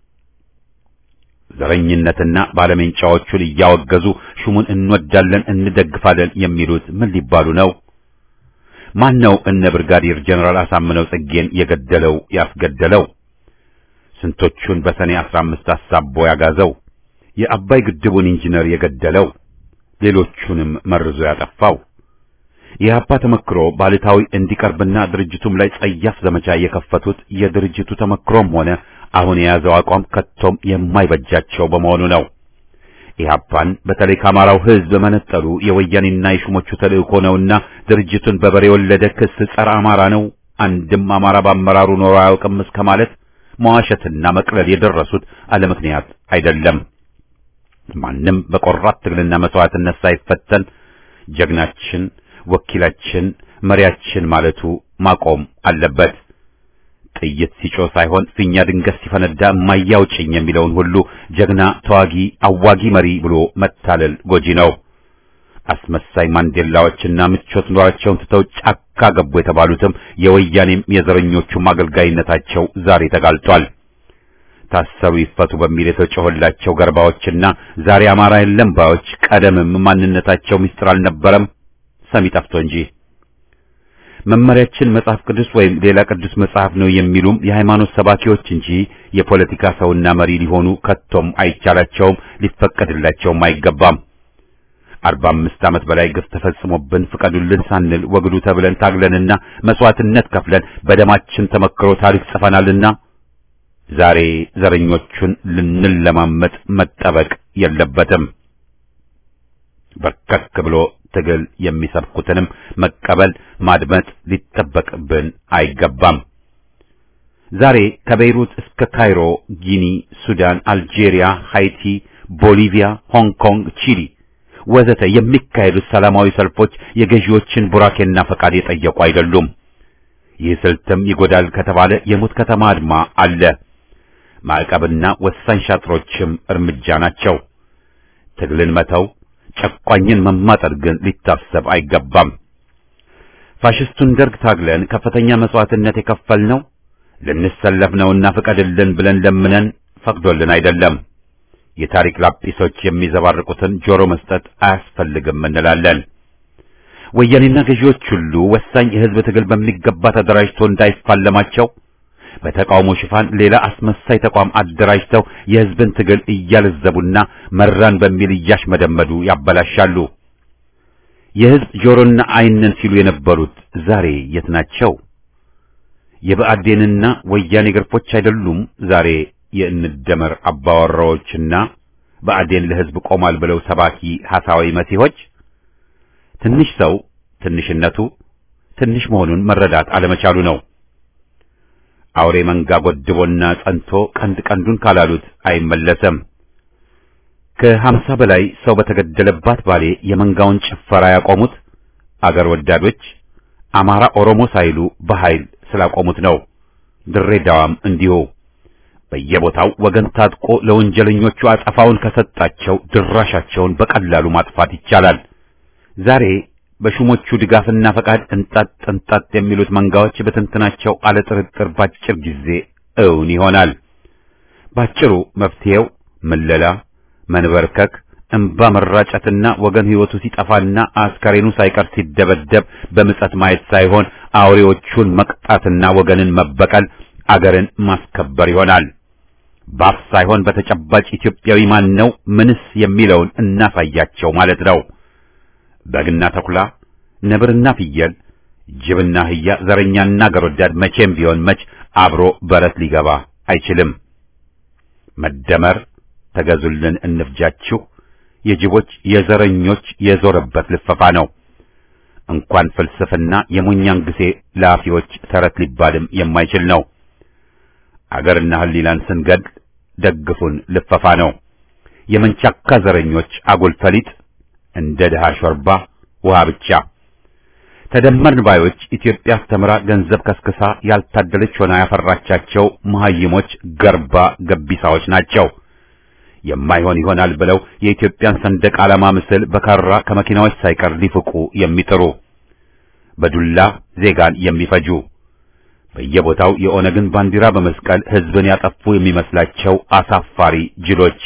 ዘረኝነትና ባለሜንጫዎቹን እያወገዙ ሹሙን እንወዳለን እንደግፋለን የሚሉት ምን ሊባሉ ነው? ማን ነው እነ ብርጋዴር ጀነራል አሳምነው ጽጌን የገደለው ያስገደለው? ስንቶቹን በሰኔ 15 አሳቦ ያጋዘው? የአባይ ግድቡን ኢንጂነር የገደለው? ሌሎቹንም መርዞ ያጠፋው? የኢህአፓ ተመክሮ ባልታዊ እንዲቀርብና ድርጅቱም ላይ ጸያፍ ዘመቻ የከፈቱት የድርጅቱ ተመክሮም ሆነ አሁን የያዘው አቋም ከቶም የማይበጃቸው በመሆኑ ነው። ኢህአፓን በተለይ ከአማራው ሕዝብ መነጠሉ የወያኔና የሹሞቹ ተልእኮ ነውና ድርጅቱን በበሬ የወለደ ክስ ጸረ አማራ ነው፣ አንድም አማራ በአመራሩ ኖሮ አያውቅም እስከ ማለት መዋሸትና መቅለል የደረሱት አለ ምክንያት አይደለም። ማንም በቆራት ትግልና መስዋዕትነት ሳይፈተን ጀግናችን፣ ወኪላችን፣ መሪያችን ማለቱ ማቆም አለበት። ጥይት ሲጮህ ሳይሆን ፊኛ ድንገት ሲፈነዳ የማያውጭኝ የሚለውን ሁሉ ጀግና ተዋጊ አዋጊ መሪ ብሎ መታለል ጎጂ ነው። አስመሳይ ማንዴላዎችና ምቾት ኑሯቸውን ትተው ጫካ ገቡ የተባሉትም የወያኔም የዘረኞቹም አገልጋይነታቸው ዛሬ ተጋልጧል። ታሰሩ ይፈቱ በሚል የተጮኸላቸው ገርባዎችና ዛሬ አማራ የለም ባዮች ቀደምም ማንነታቸው ምስጢር አልነበረም፣ ሰሚ ጠፍቶ እንጂ መመሪያችን መጽሐፍ ቅዱስ ወይም ሌላ ቅዱስ መጽሐፍ ነው የሚሉም የሃይማኖት ሰባኪዎች እንጂ የፖለቲካ ሰውና መሪ ሊሆኑ ከቶም አይቻላቸውም፣ ሊፈቀድላቸውም አይገባም። አርባ አምስት ዓመት በላይ ግፍ ተፈጽሞብን ፍቀዱልን ሳንል ወግዱ ተብለን ታግለንና መስዋዕትነት ከፍለን በደማችን ተመክሮ ታሪክ ጽፈናልና ዛሬ ዘረኞቹን ልንለማመጥ መጠበቅ የለበትም። በርከክ ብሎ ትግል የሚሰብኩትንም መቀበል ማድመጥ ሊጠበቅብን አይገባም። ዛሬ ከቤይሩት እስከ ካይሮ፣ ጊኒ፣ ሱዳን፣ አልጄሪያ፣ ሃይቲ፣ ቦሊቪያ፣ ሆንግ ኮንግ፣ ቺሊ ወዘተ የሚካሄዱት ሰላማዊ ሰልፎች የገዢዎችን ቡራኬና ፈቃድ የጠየቁ አይደሉም። ይህ ስልትም ይጎዳል ከተባለ የሙት ከተማ አድማ አለ። ማዕቀብና ወሳኝ ሻጥሮችም እርምጃ ናቸው። ትግልን መተው ጨቋኝን መማጠር ግን ሊታሰብ አይገባም። ፋሽስቱን ደርግ ታግለን ከፍተኛ መስዋዕትነት የከፈልነው ልንሰለፍ ነውና ፍቀድልን ብለን ለምነን ፈቅዶልን አይደለም። የታሪክ ላጲሶች የሚዘባርቁትን ጆሮ መስጠት አያስፈልግም እንላለን። ወያኔና ገዢዎች ሁሉ ወሳኝ የሕዝብ ትግል በሚገባ ተደራጅቶ እንዳይፋለማቸው በተቃውሞ ሽፋን ሌላ አስመሳይ ተቋም አደራጅተው የሕዝብን ትግል እያለዘቡና መራን በሚል እያሽመደመዱ ያበላሻሉ። የሕዝብ ጆሮና ዓይንን ሲሉ የነበሩት ዛሬ የት ናቸው? የብአዴንና ወያኔ ግርፎች አይደሉም ዛሬ የእንደመር አባወራዎችና ብአዴን ለሕዝብ ቆሟል ብለው ሰባኪ ሐሳዊ መሲሆች። ትንሽ ሰው ትንሽነቱ ትንሽ መሆኑን መረዳት አለመቻሉ ነው። አውሬ መንጋ ጎድቦና ጸንቶ ቀንድ ቀንዱን ካላሉት አይመለሰም። ከሀምሳ በላይ ሰው በተገደለባት ባሌ የመንጋውን ጭፈራ ያቆሙት አገር ወዳዶች አማራ ኦሮሞ ሳይሉ በኃይል ስላቆሙት ነው። ድሬዳዋም እንዲሁ። በየቦታው ወገን ታጥቆ ለወንጀለኞቹ አጸፋውን ከሰጣቸው ድራሻቸውን በቀላሉ ማጥፋት ይቻላል። ዛሬ በሹሞቹ ድጋፍና ፈቃድ እንጣጥ እንጣጥ የሚሉት መንጋዎች በትንትናቸው አለጥርጥር ባጭር ጊዜ እውን ይሆናል። ባጭሩ መፍትሄው ምለላ፣ መንበርከክ፣ እንባ መራጨትና ወገን ሕይወቱ ሲጠፋና አስከሬኑ ሳይቀር ሲደበደብ በምጸት ማየት ሳይሆን አውሬዎቹን መቅጣትና ወገንን መበቀል፣ አገርን ማስከበር ይሆናል። ባፍ ሳይሆን በተጨባጭ ኢትዮጵያዊ ማን ነው ምንስ የሚለውን እናሳያቸው ማለት ነው። በግና ተኩላ፣ ነብርና ፍየል፣ ጅብና አህያ፣ ዘረኛና አገር ወዳድ መቼም ቢሆን መች አብሮ በረት ሊገባ አይችልም። መደመር ተገዙልን እንፍጃችሁ የጅቦች የዘረኞች የዞረበት ልፈፋ ነው። እንኳን ፍልስፍና የሞኛን ጊዜ ለአፊዎች ተረት ሊባልም የማይችል ነው። አገርና ሕሊናን ስንገድ ደግፉን ልፈፋ ነው። የመንቻካ ዘረኞች አጉል ፈሊጥ እንደ ድሃ ሾርባ ውሃ ብቻ። ተደመርን ባዮች ኢትዮጵያ አስተምራ ገንዘብ ከስክሳ ያልታደለች ሆና ያፈራቻቸው መሐይሞች ገርባ ገቢሳዎች ናቸው። የማይሆን ይሆናል ብለው የኢትዮጵያን ሰንደቅ ዓላማ ምስል በካራ ከመኪናዎች ሳይቀር ሊፍቁ የሚጥሩ በዱላ ዜጋን የሚፈጁ በየቦታው የኦነግን ባንዲራ በመስቀል ሕዝብን ያጠፉ የሚመስላቸው አሳፋሪ ጅሎች።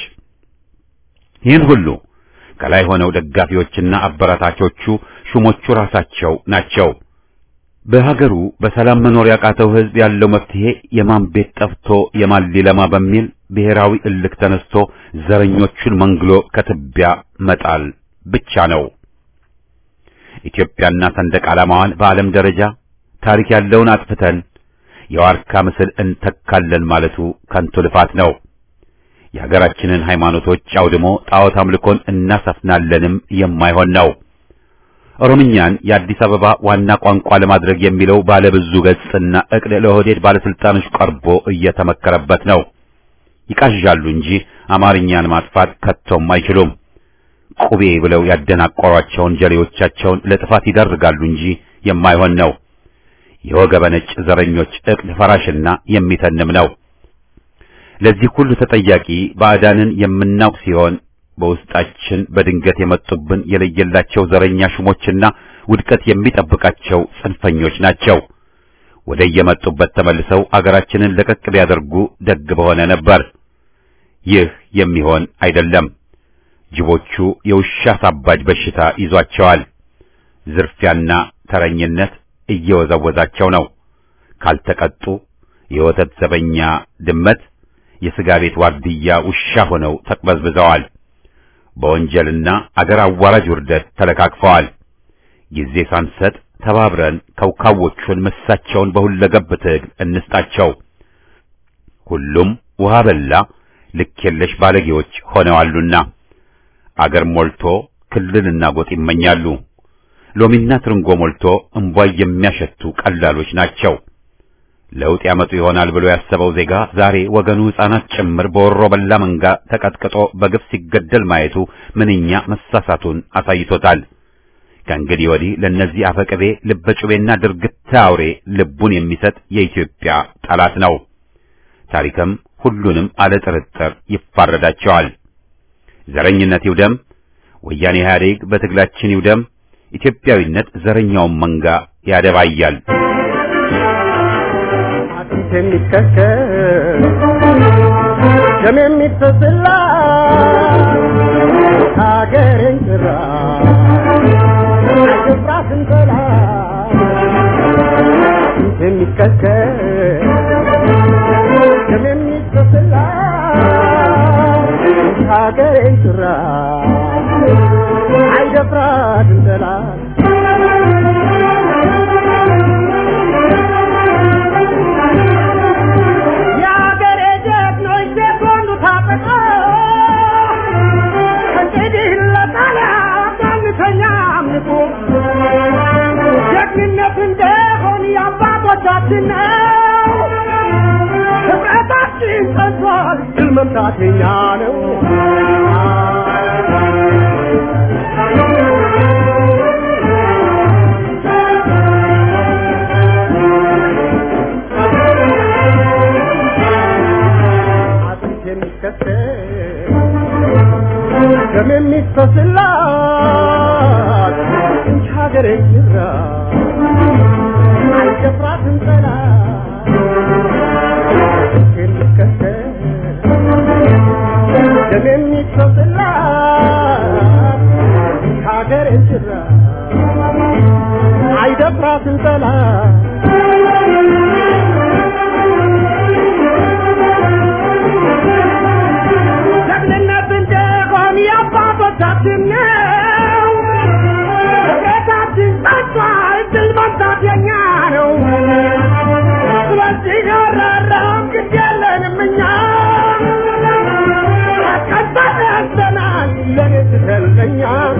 ይህን ሁሉ ከላይ ሆነው ደጋፊዎችና አበረታቾቹ ሹሞቹ ራሳቸው ናቸው። በሀገሩ በሰላም መኖር ያቃተው ሕዝብ ያለው መፍትሄ የማን ቤት ጠፍቶ የማን ሊለማ በሚል ብሔራዊ እልክ ተነስቶ ዘረኞቹን መንግሎ ከትቢያ መጣል ብቻ ነው። ኢትዮጵያና ሰንደቅ ዓላማዋን በዓለም ደረጃ ታሪክ ያለውን አጥፍተን የዋርካ ምስል እንተካለን ማለቱ ከንቱ ልፋት ነው። የሀገራችንን ሃይማኖቶች አውድሞ ጣዖት አምልኮን እናሰፍናለንም የማይሆን ነው። ኦሮምኛን የአዲስ አበባ ዋና ቋንቋ ለማድረግ የሚለው ባለብዙ ገጽና እቅድ ለኦህዴድ ባለስልጣኖች ቀርቦ እየተመከረበት ነው። ይቃዣሉ እንጂ አማርኛን ማጥፋት ከቶም አይችሉም። ቁቤ ብለው ያደናቆሯቸውን ጀሌዎቻቸውን ለጥፋት ይዳርጋሉ እንጂ የማይሆን ነው። የወገበ ነጭ ዘረኞች እቅድ ፈራሽና የሚተንም ነው። ለዚህ ሁሉ ተጠያቂ ባዕዳንን የምናውቅ ሲሆን በውስጣችን በድንገት የመጡብን የለየላቸው ዘረኛ ሹሞችና ውድቀት የሚጠብቃቸው ጽንፈኞች ናቸው። ወደ የመጡበት ተመልሰው አገራችንን ለቀቅ ቢያደርጉ ደግ በሆነ ነበር። ይህ የሚሆን አይደለም። ጅቦቹ የውሻ ሳባጅ በሽታ ይዟቸዋል። ዝርፊያና ተረኝነት እየወዘወዛቸው ነው። ካልተቀጡ የወተት ዘበኛ ድመት፣ የሥጋ ቤት ዋርድያ ውሻ ሆነው ተቅበዝብዘዋል። በወንጀልና አገር አዋራጅ ውርደት ተለካክፈዋል። ጊዜ ሳንሰጥ ተባብረን ከውካዎቹን ምሳቸውን በሁለገብ ትግል እንስጣቸው። ሁሉም ውሃ በላ ልክ የለሽ ባለጌዎች ሆነዋሉና አገር ሞልቶ ክልልና ጎጥ ይመኛሉ። ሎሚና ትርንጎ ሞልቶ እምቧይ የሚያሸቱ ቀላሎች ናቸው። ለውጥ ያመጡ ይሆናል ብሎ ያሰበው ዜጋ ዛሬ ወገኑ ሕፃናት ጭምር በወሮ በላ መንጋ ተቀጥቅጦ በግፍ ሲገደል ማየቱ ምንኛ መሳሳቱን አሳይቶታል። ከእንግዲህ ወዲህ ለእነዚህ አፈቅቤ ልበጩቤና ድርግታ አውሬ ልቡን የሚሰጥ የኢትዮጵያ ጠላት ነው። ታሪክም ሁሉንም አለ ጥርጥር ይፋረዳቸዋል። ዘረኝነት ይውደም፣ ወያኔ ኢህአዴግ በትግላችን ይውደም፣ ኢትዮጵያዊነት ዘረኛውን መንጋ ያደባያል። አጥንት የሚከከል ደም የሚፈስላ ሀገሬን ጭራ አይገባትም ጠላት አጥንት የሚከከል ደም የሚፈስላ ሀገሬን ጭራ አይደፍራትም ጠላት የአገሬ ጀግኖች ሴኮንዱ ታጥቀው እንግዲህ ለጣሊያን አንተኛ አምልኮ ጀግንነት እንደሆን የአባቶቻችን ነው። ህብረታችን ጸንቷል፣ ድል መምታት የኛ ነው። የሚፈስላት እንጂ ሀገሬ ጅራ አልደፍራትም ጠላት የሚከተል ደም የሚፈስላት እንጂ ሀገሬ ጅራ አይደፍራትም ጠላት ጀግንነት እንደሆን የአባቶቻችን ነው። ቤታችን ጸጥቷል፣ ድል መምታት የኛ ነው። ስለዚህ ያራራም ግድ የለንም እኛ ቀጣይ ያዘናል ለኔ ትተለኛ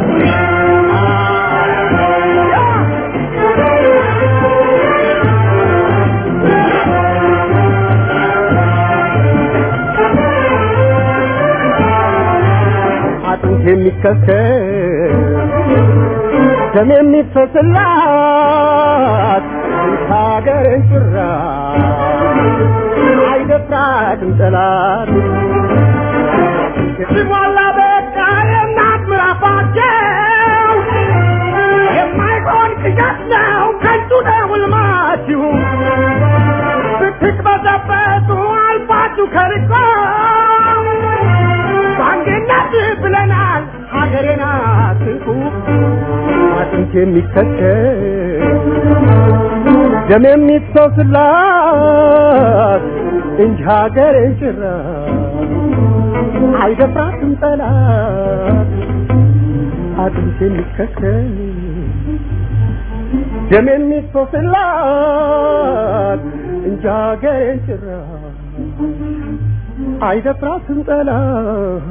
አጥንት የሚከስከስ ደም የሚፈስላት ሀገርን ጭራ አይደፍራትም ጠላት ሲሟላ በቃ የእናት ምራፋቸው የማይሆን ቅዠት ነው ከንቱ ነው ሕልማችሁ ስትቅበዘበዙ አልፋችሁ ከርቆ በአንድነት ብለናል ሀገሬን አትንኩ አጥንት የሚከተል ደም የሚፈስላት እንጂ ሀገሬን ጭራ አይደፍራትም ጠላት አጥንት የሚከተል ደም የሚፈስላት እንጂ ሀገሬን ጭራ አይደፍራትም ጠላት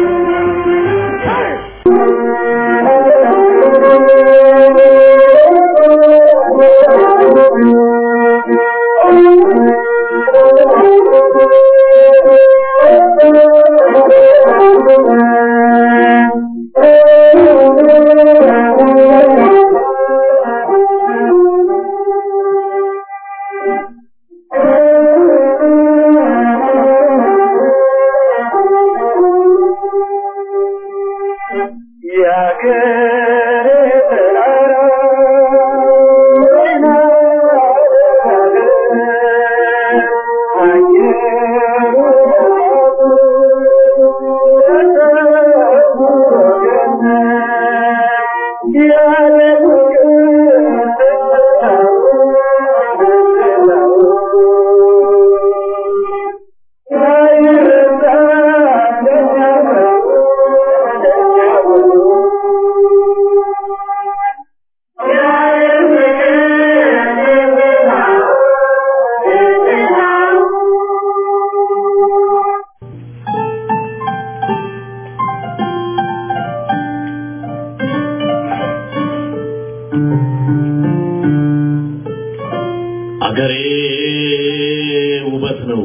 አገሬ ውበት ነው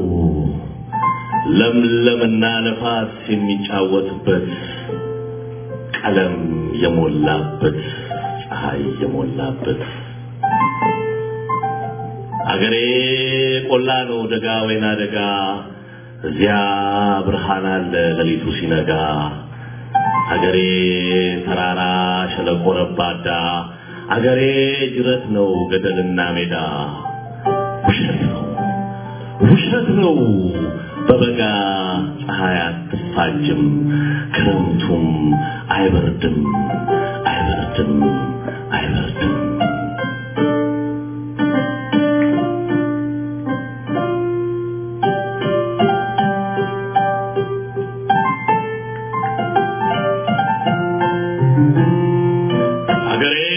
ለምለምና ነፋስ የሚጫወትበት ቀለም የሞላበት ፀሐይ የሞላበት አገሬ ቆላ ነው ደጋ ወይና ደጋ እዚያ ብርሃን አለ ሌሊቱ ሲነጋ አገሬ ተራራ ሸለቆ ረባዳ አገሬ ጅረት ነው ገደልና ሜዳ ውሸት ነው ውሸት ነው በበጋ ፀሐይ አትፋጅም ክረምቱም አይበርድም አይበርድም አይበርድም አገሬ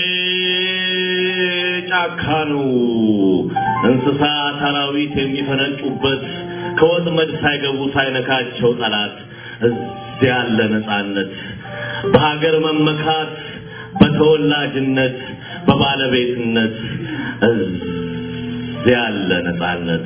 ጫካ ነው እንስሳ አራዊት የሚፈነጩበት ከወጥመድ ሳይገቡ ሳይነካቸው ጠላት እዚያ ያለ ነፃነት በሀገር መመካት በተወላጅነት በባለቤትነት እዚያ ያለ ነፃነት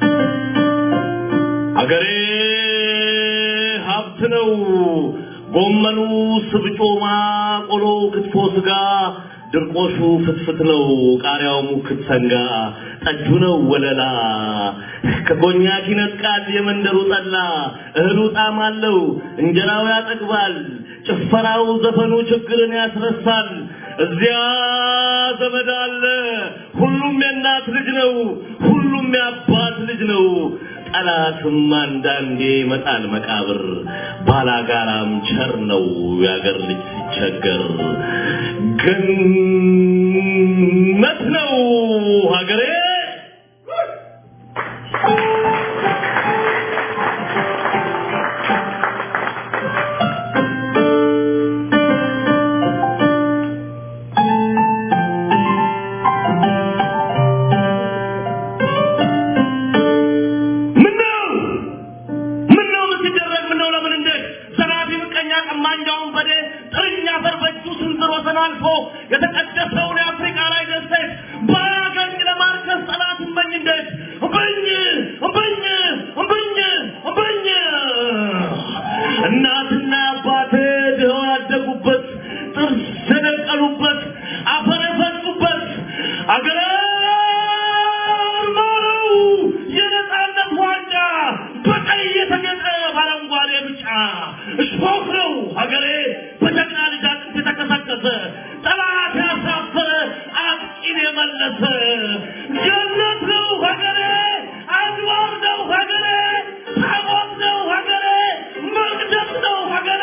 አገሬ ሀብት ነው ጎማ ጎመኑ ስብጮማ፣ ቆሎ ክትፎ ስጋ፣ ድርቆሹ ፍትፍት ነው፣ ቃሪያው ሙክት ሰንጋ፣ ጠጁ ነው ወለላ፣ ከኮኛክ ይነጥቃል የመንደሩ ጠላ፣ እህሉ ጣዕም አለው፣ እንጀራው ያጠግባል፣ ጭፈራው ዘፈኑ ችግርን ያስረሳል። እዚያ ዘመድ አለ፣ ሁሉም የእናት ልጅ ነው፣ ሁሉም የአባት ልጅ ነው። ጠላትም አንዳንዴ ይመጣል መቃብር፣ ባላጋራም ቸር ነው የአገር ልጅ ሲቸገር። ገነት ነው ሀገሬ ምነው ምነው ምን ሲደረግ ምነው ለምን እንዴት ዘራፊ ምቀኛ ቀማኛውን በዴ ጥርኛ አፈር በእጁ ስንዝር ወሰን አልፎ የተቀደሰውን የአፍሪካ ላይ ደሴት ባያገኝ ለማርከስ ጠላት እመኝ እንዴት እምብኝ እምብኝ እምብኝ እምብኝ እናትና አባቴ ድኸው ያደጉበት ጥርስ የነቀሉበት አፈር የፈጩበት አገሬ ማረው የነጻነት ዋንጫ በቀይ የተጌጠ በአረንጓዴ ብጫ እሾህ ነው ሀገሬ በጀግና ልጅ አጥንት የተከሰከሰ ጠላት ያሳፈረ አጥቂን የመለሰ ገነት ነው ሀገሬ አድዋር ነው ሀገሬ ታቦት ነው ሀገሬ መቅደስ ነው ሀገሬ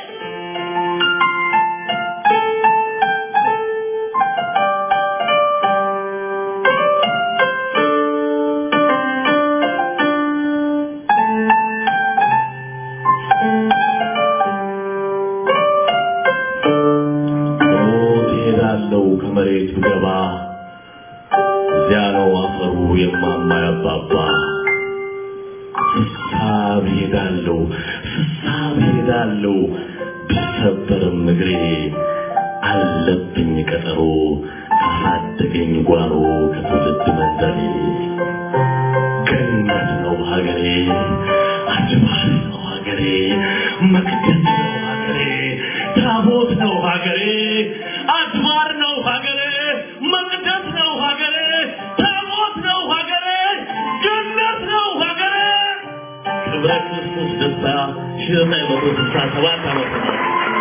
ሞት እሄዳለሁ ከመሬት ብገባ እዚያ ነው አፈሩ የማማ ያባባ ስሳብ እሄዳለሁ ስሳብ እሄዳለሁ ብሰበርም እግሬ አለብኝ ቀጠሮ ካሳደገኝ ጓሮ ከትውልድ መንደሬ ገነት ነው ሀገሬ አድባር ነው ሀገሬ መቅደስ ነው ሀገሬ ታቦት ነው ሀገሬ አድባር ነው ሀገሬ መቅደስ ነው ሀገሬ ታቦት ነው ሀገሬ ገነት ነው ሀገሬ ክብረ ክርስቶስ ደስታ ሺህ ዘጠኝ መቶ ስልሳ ሰባት ዓመተ ምህረት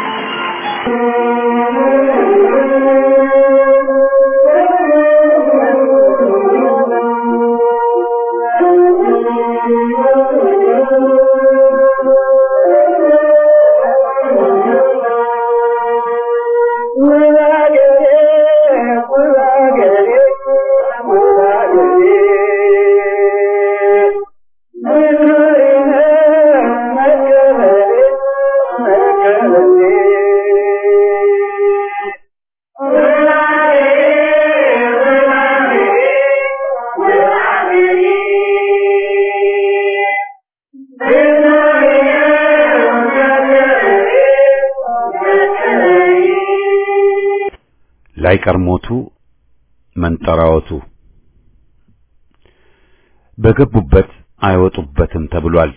ላይቀር ሞቱ መንጠራወቱ በገቡበት አይወጡበትም ተብሏል።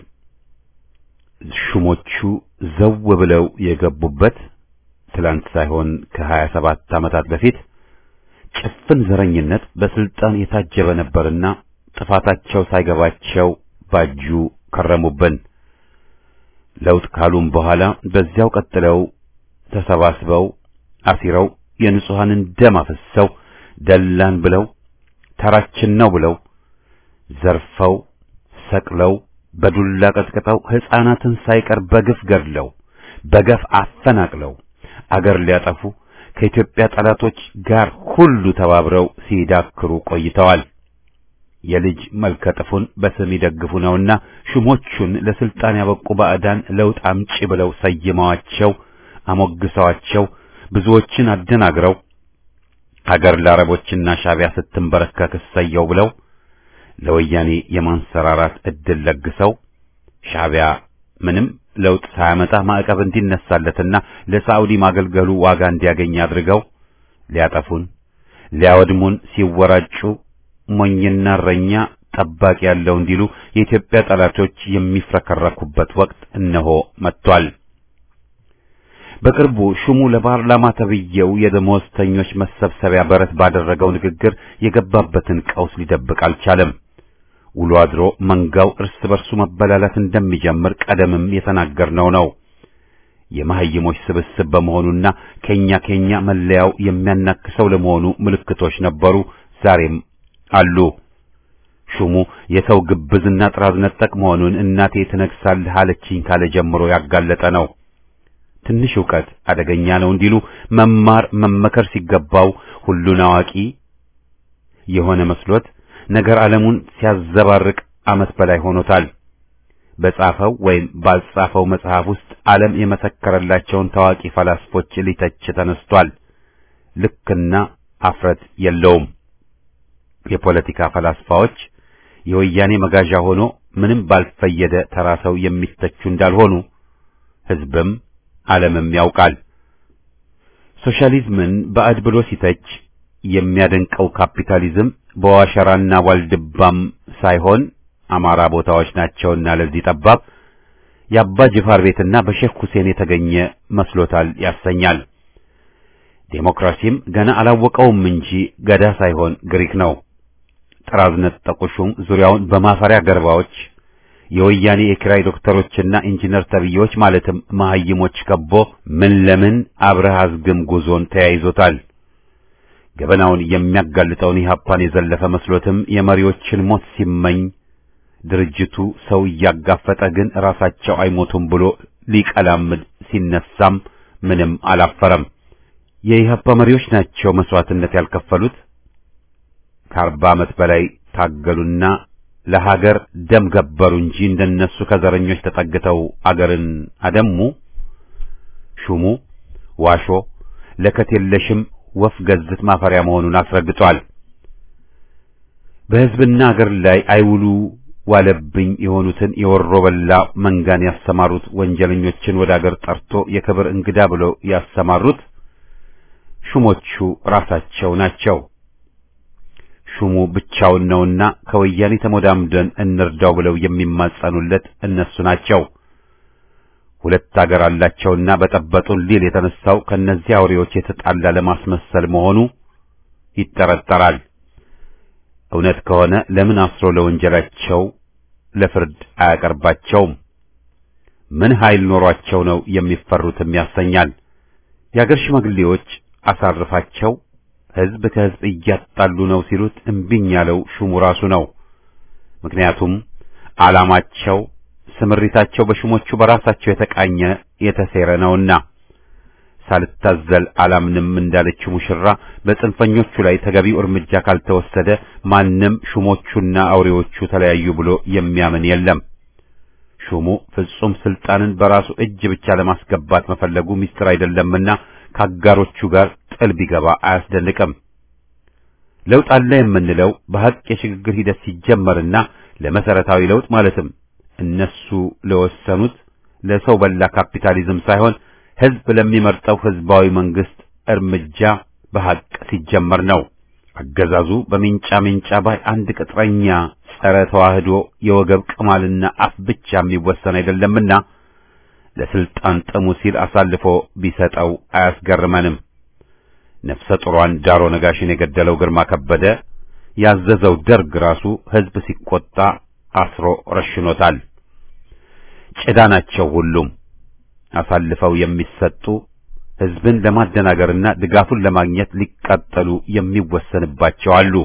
ሹሞቹ ዘው ብለው የገቡበት ትላንት ሳይሆን ከሀያ ሰባት ዓመታት በፊት ጭፍን ዘረኝነት በስልጣን የታጀበ ነበርና ጥፋታቸው ሳይገባቸው ባጁ ከረሙብን። ለውጥ ካሉም በኋላ በዚያው ቀጥለው ተሰባስበው አሲረው የንጹሐንን ደም አፍሰው ደላን ብለው ተራችን ነው ብለው ዘርፈው ሰቅለው በዱላ ቀጥቅጠው ሕፃናትን ሳይቀር በግፍ ገድለው በገፍ አፈናቅለው አገር ሊያጠፉ ከኢትዮጵያ ጠላቶች ጋር ሁሉ ተባብረው ሲዳክሩ ቆይተዋል። የልጅ መልከ ጥፉን በስም ይደግፉ ነውና ሹሞቹን ለስልጣን ያበቁ ባዕዳን ለውጥ አምጪ ብለው ሰይመዋቸው አሞግሰዋቸው ብዙዎችን አደናግረው ሀገር ለአረቦችና ሻቢያ ስትንበረከክ እሰየው ብለው ለወያኔ የማንሰራራት እድል ለግሰው ሻቢያ ምንም ለውጥ ሳያመጣ ማዕቀብ እንዲነሳለትና ለሳዑዲ ማገልገሉ ዋጋ እንዲያገኝ አድርገው ሊያጠፉን ሊያወድሙን ሲወራጩ ሞኝና እረኛ ጠባቂ ያለው እንዲሉ የኢትዮጵያ ጠላቶች የሚፍረከረኩበት ወቅት እነሆ መጥቷል። በቅርቡ ሹሙ ለፓርላማ ተብዬው የደሞዝተኞች መሰብሰቢያ በረት ባደረገው ንግግር የገባበትን ቀውስ ሊደብቅ አልቻለም። ውሎ አድሮ መንጋው እርስ በርሱ መበላላት እንደሚጀምር ቀደምም የተናገርነው ነው። የመሐይሞች ስብስብ በመሆኑና ከኛ ከኛ መለያው የሚያናክሰው ለመሆኑ ምልክቶች ነበሩ፣ ዛሬም አሉ። ሹሙ የሰው ግብዝና ጥራዝ ነጠቅ መሆኑን እናቴ ትነግሳለህ አለችኝ ካለ ጀምሮ ያጋለጠ ነው። ትንሽ ዕውቀት አደገኛ ነው እንዲሉ መማር መመከር ሲገባው ሁሉን አዋቂ የሆነ መስሎት ነገር ዓለሙን ሲያዘባርቅ ዓመት በላይ ሆኖታል። በጻፈው ወይም ባልጻፈው መጽሐፍ ውስጥ ዓለም የመሰከረላቸውን ታዋቂ ፈላስፎች ሊተች ተነስቷል። ልክና አፍረት የለውም። የፖለቲካ ፈላስፋዎች የወያኔ መጋዣ ሆኖ ምንም ባልፈየደ ተራ ሰው የሚተቹ እንዳልሆኑ ሕዝብም ዓለምም ያውቃል። ሶሻሊዝምን ባዕድ ብሎ ሲተች የሚያደንቀው ካፒታሊዝም በዋሸራና ዋልድባም ሳይሆን አማራ ቦታዎች ናቸውና ለዚህ ጠባብ የአባ ጅፋር ቤትና በሼክ ሁሴን የተገኘ መስሎታል ያሰኛል። ዴሞክራሲም ገና አላወቀውም እንጂ ገዳ ሳይሆን ግሪክ ነው። ጥራዝ ነጠቁ ሹም ዙሪያውን በማፈሪያ ገርባዎች የወያኔ የኪራይ ዶክተሮችና ኢንጂነር ተብዬዎች ማለትም መሐይሞች ከቦ ምን ለምን አብረህ አዝግም ጉዞን ተያይዞታል። ገበናውን የሚያጋልጠውን ኢህአፓን የዘለፈ መስሎትም የመሪዎችን ሞት ሲመኝ ድርጅቱ ሰው እያጋፈጠ ግን ራሳቸው አይሞቱም ብሎ ሊቀላምድ ሲነሳም ምንም አላፈረም። የኢህአፓ መሪዎች ናቸው መስዋዕትነት ያልከፈሉት። ከአርባ ዓመት በላይ ታገሉና ለሀገር ደም ገበሩ እንጂ እንደነሱ ከዘረኞች ተጠግተው አገርን አደሙ። ሹሙ ዋሾ ለከት የለሽም ወፍ ገዝት ማፈሪያ መሆኑን አስረግጧል። በሕዝብና አገር ላይ አይውሉ ዋለብኝ የሆኑትን የወሮ በላ መንጋን ያሰማሩት ወንጀለኞችን ወደ አገር ጠርቶ የክብር እንግዳ ብለው ያሰማሩት ሹሞቹ ራሳቸው ናቸው። ሹሙ ብቻውን ነውና ከወያኔ ተሞዳምደን እንርዳው ብለው የሚማጸኑለት እነሱ ናቸው። ሁለት አገር አላቸውና በጠበጡን ሊል የተነሳው ከነዚህ አውሬዎች የተጣላ ለማስመሰል መሆኑ ይጠረጠራል። እውነት ከሆነ ለምን አስሮ ለወንጀላቸው ለፍርድ አያቀርባቸውም? ምን ኃይል ኖሯቸው ነው የሚፈሩትም ያሰኛል። የአገር ሽማግሌዎች አሳርፋቸው ሕዝብ ከሕዝብ እያጣሉ ነው ሲሉት እምቢኝ ያለው ሹሙ ራሱ ነው። ምክንያቱም ዓላማቸው፣ ስምሪታቸው በሹሞቹ በራሳቸው የተቃኘ የተሴረ ነውና። ሳልታዘል አላምንም እንዳለችው ሙሽራ በጽንፈኞቹ ላይ ተገቢው እርምጃ ካልተወሰደ ማንም ሹሞቹና አውሬዎቹ ተለያዩ ብሎ የሚያምን የለም። ሹሙ ፍጹም ስልጣንን በራሱ እጅ ብቻ ለማስገባት መፈለጉ ሚስጥር አይደለምና ከአጋሮቹ ጋር ጥል ቢገባ አያስደንቅም። ለውጥ አለ የምንለው በሐቅ የሽግግር ሂደት ሲጀመርና ለመሰረታዊ ለውጥ ማለትም እነሱ ለወሰኑት ለሰው በላ ካፒታሊዝም ሳይሆን ሕዝብ ለሚመርጠው ሕዝባዊ መንግስት እርምጃ በሐቅ ሲጀመር ነው። አገዛዙ በሚንጫ ሚንጫ ባይ አንድ ቅጥረኛ ጸረ ተዋህዶ የወገብ ቅማልና አፍ ብቻ የሚወሰን አይደለምና ለስልጣን ጥሙ ሲል አሳልፎ ቢሰጠው አያስገርመንም። ነፍሰ ጡሯን ዳሮ ነጋሽን የገደለው ግርማ ከበደ ያዘዘው ደርግ ራሱ ሕዝብ ሲቆጣ አስሮ ረሽኖታል። ጭዳ ናቸው ሁሉም አሳልፈው የሚሰጡ ሕዝብን ለማደናገርና ድጋፉን ለማግኘት ሊቃጠሉ የሚወሰንባቸው አሉ።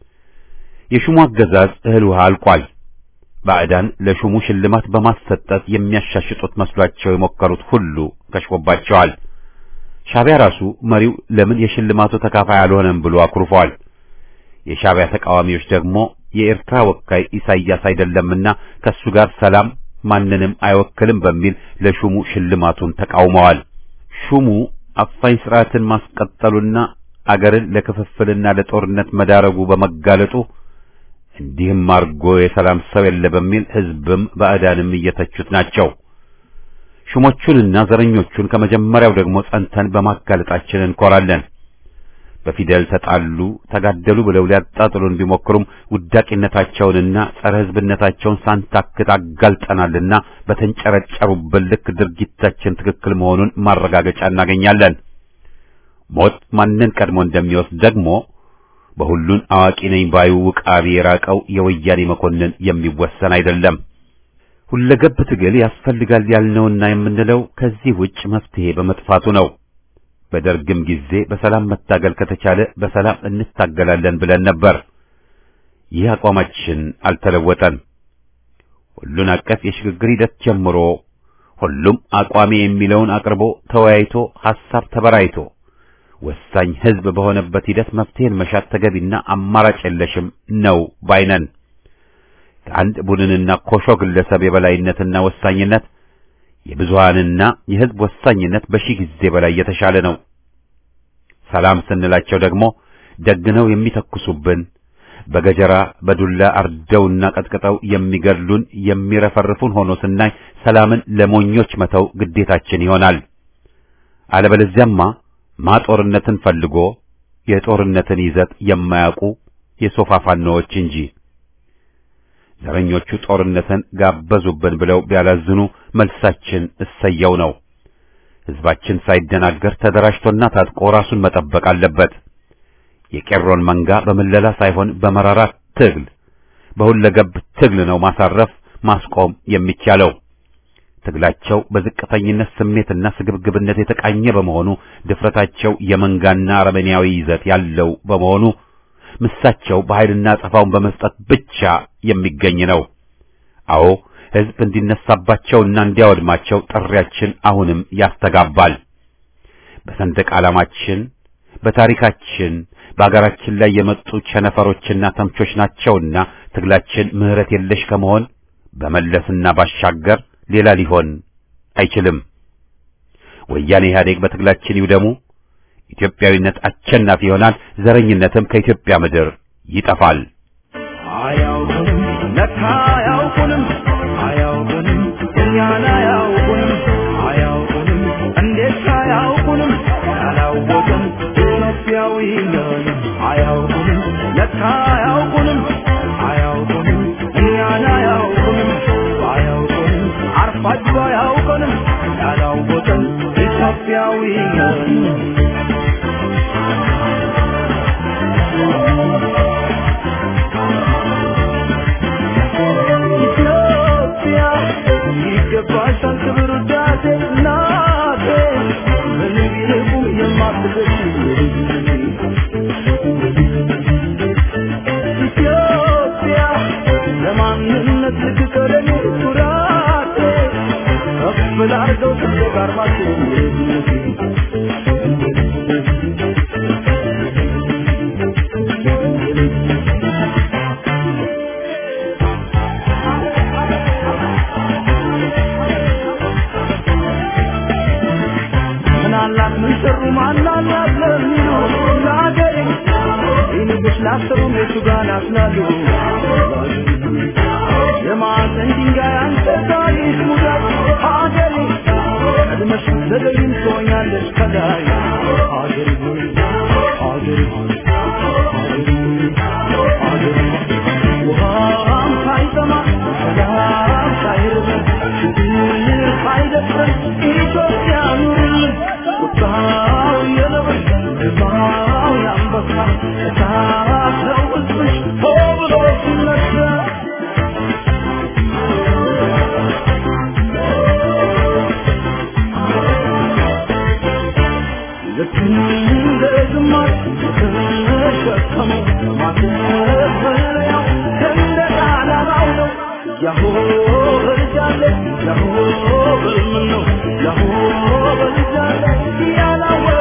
የሹሙ አገዛዝ እህል ውሃ አልቋል። ባዕዳን ለሹሙ ሽልማት በማሰጠት የሚያሻሽጡት መስሏቸው የሞከሩት ሁሉ ከሽፎባቸዋል። ሻዕቢያ ራሱ መሪው ለምን የሽልማቱ ተካፋይ አልሆነም ብሎ አኩርፏል። የሻዕቢያ ተቃዋሚዎች ደግሞ የኤርትራ ወካይ ኢሳይያስ አይደለምና ከሱ ጋር ሰላም ማንንም አይወክልም በሚል ለሹሙ ሽልማቱን ተቃውመዋል። ሹሙ አፋኝ ስርዓትን ማስቀጠሉና አገርን ለክፍፍልና ለጦርነት መዳረጉ በመጋለጡ እንዲህም አርጎ የሰላም ሰው የለ በሚል ሕዝብም ባዕዳንም እየተቹት ናቸው። ሹሞቹንና ዘረኞቹን ከመጀመሪያው ደግሞ ጸንተን በማጋለጣችን እንኮራለን። በፊደል ተጣሉ፣ ተጋደሉ ብለው ሊያጣጥሉን ቢሞክሩም ውዳቂነታቸውንና ጸረ ሕዝብነታቸውን ሳንታክት አጋልጠናልና በተንጨረጨሩበት ልክ ድርጊታችን ትክክል መሆኑን ማረጋገጫ እናገኛለን። ሞት ማንን ቀድሞ እንደሚወስድ ደግሞ በሁሉን አዋቂ ነኝ ባዩ ውቃቢ የራቀው የወያኔ መኮንን የሚወሰን አይደለም። ሁለገብ ትግል ያስፈልጋል ያልነውና የምንለው ከዚህ ውጭ መፍትሄ በመጥፋቱ ነው። በደርግም ጊዜ በሰላም መታገል ከተቻለ በሰላም እንታገላለን ብለን ነበር። ይህ አቋማችን አልተለወጠም። ሁሉን አቀፍ የሽግግር ሂደት ጀምሮ ሁሉም አቋሜ የሚለውን አቅርቦ ተወያይቶ ሐሳብ ተበራይቶ ወሳኝ ሕዝብ በሆነበት ሂደት መፍትሄን መሻት ተገቢና አማራጭ የለሽም ነው ባይነን። ከአንድ ቡድንና ኮሾ ግለሰብ የበላይነትና ወሳኝነት የብዙሃንና የሕዝብ ወሳኝነት በሺህ ጊዜ በላይ የተሻለ ነው። ሰላም ስንላቸው ደግሞ ደግነው የሚተኩሱብን በገጀራ በዱላ አርደውና ቀጥቅጠው የሚገድሉን የሚረፈርፉን ሆኖ ስናይ ሰላምን ለሞኞች መተው ግዴታችን ይሆናል። አለበለዚያማ ማጦርነትን ፈልጎ የጦርነትን ይዘት የማያውቁ የሶፋ ፋኖዎች እንጂ ዘረኞቹ ጦርነትን ጋበዙብን ብለው ቢያላዝኑ መልሳችን እሰየው ነው። ሕዝባችን ሳይደናገር ተደራጅቶና ታጥቆ ራሱን መጠበቅ አለበት። የቄሮን መንጋ በምለላ ሳይሆን በመራራ ትግል በሁለገብ ትግል ነው ማሳረፍ ማስቆም የሚቻለው። ትግላቸው በዝቅተኝነት ስሜትና ስግብግብነት የተቃኘ በመሆኑ ድፍረታቸው የመንጋና አረመኔያዊ ይዘት ያለው በመሆኑ ምሳቸው በኃይልና ጸፋውን በመስጠት ብቻ የሚገኝ ነው። አዎ ሕዝብ እንዲነሳባቸውና እንዲያወድማቸው ጥሪያችን አሁንም ያስተጋባል። በሰንደቅ ዓላማችን፣ በታሪካችን፣ በአገራችን ላይ የመጡ ቸነፈሮችና ተምቾች ናቸውና ትግላችን ምሕረት የለሽ ከመሆን በመለስና ባሻገር ሌላ ሊሆን አይችልም። ወያኔ ኢህአዴግ በትግላችን ይውደሙ። ኢትዮጵያዊነት አሸናፊ ይሆናል። ዘረኝነትም ከኢትዮጵያ ምድር ይጠፋል። አያውቁንም ለካ አያውቁንም አያውቁንም እኛን አያውቁንም አያውቁንም እንዴት አያውቁንም ያላወቅን ኢትዮጵያዊ ነን አያውቁንም ለካ አያውቁንም አያውቁንም እኛን አያውቁንም አያውቁንም አርፋችሁ አያውቁንም ያላወቅን ኢትዮጵያዊ ነን ኢትዮጵያ ይገባሻል ክብር ውዳሴ እናቴ ምንም ቢርቁም የማትገሽ ኢትዮጵያ ለማንነት ልትቀረኝ ኩራቴ ከፍ ላርገው ሰንደቅ ዓርማችን ምናላት ምን ሰሩ ማናላት ለሚሉ ለአገሬ ይንግስ ላሰሩ ሜቱ ጋር ናስላሉ የማዕዘን ድንጋይ አንተ ታሪክ ሙዳት ሀገሬ ቀድመሽ ዘገይም ትሆኛለሽ ከላይ ሀገሬ ሆይ ሀገሬ ሆይ ሀገሬ ሆይ ውሃም ሳይጠማ ሰላም ሳይርበን ችግር ሳይደፍረን ኢትዮጵያ ኑርልን ቁጣው የነብር ግርማው የአንበሳ እሳት ነው ሕዝብሽ ሆ ብሎ ሲነሳ ልክ እንደ ግማሽ ተሸከመው ማተፈለያው ሰንደቅ ዓላማው ነው ያሆ በልጃለ ያሆ በልምን ነው ያሆ በልጃለ ያላወ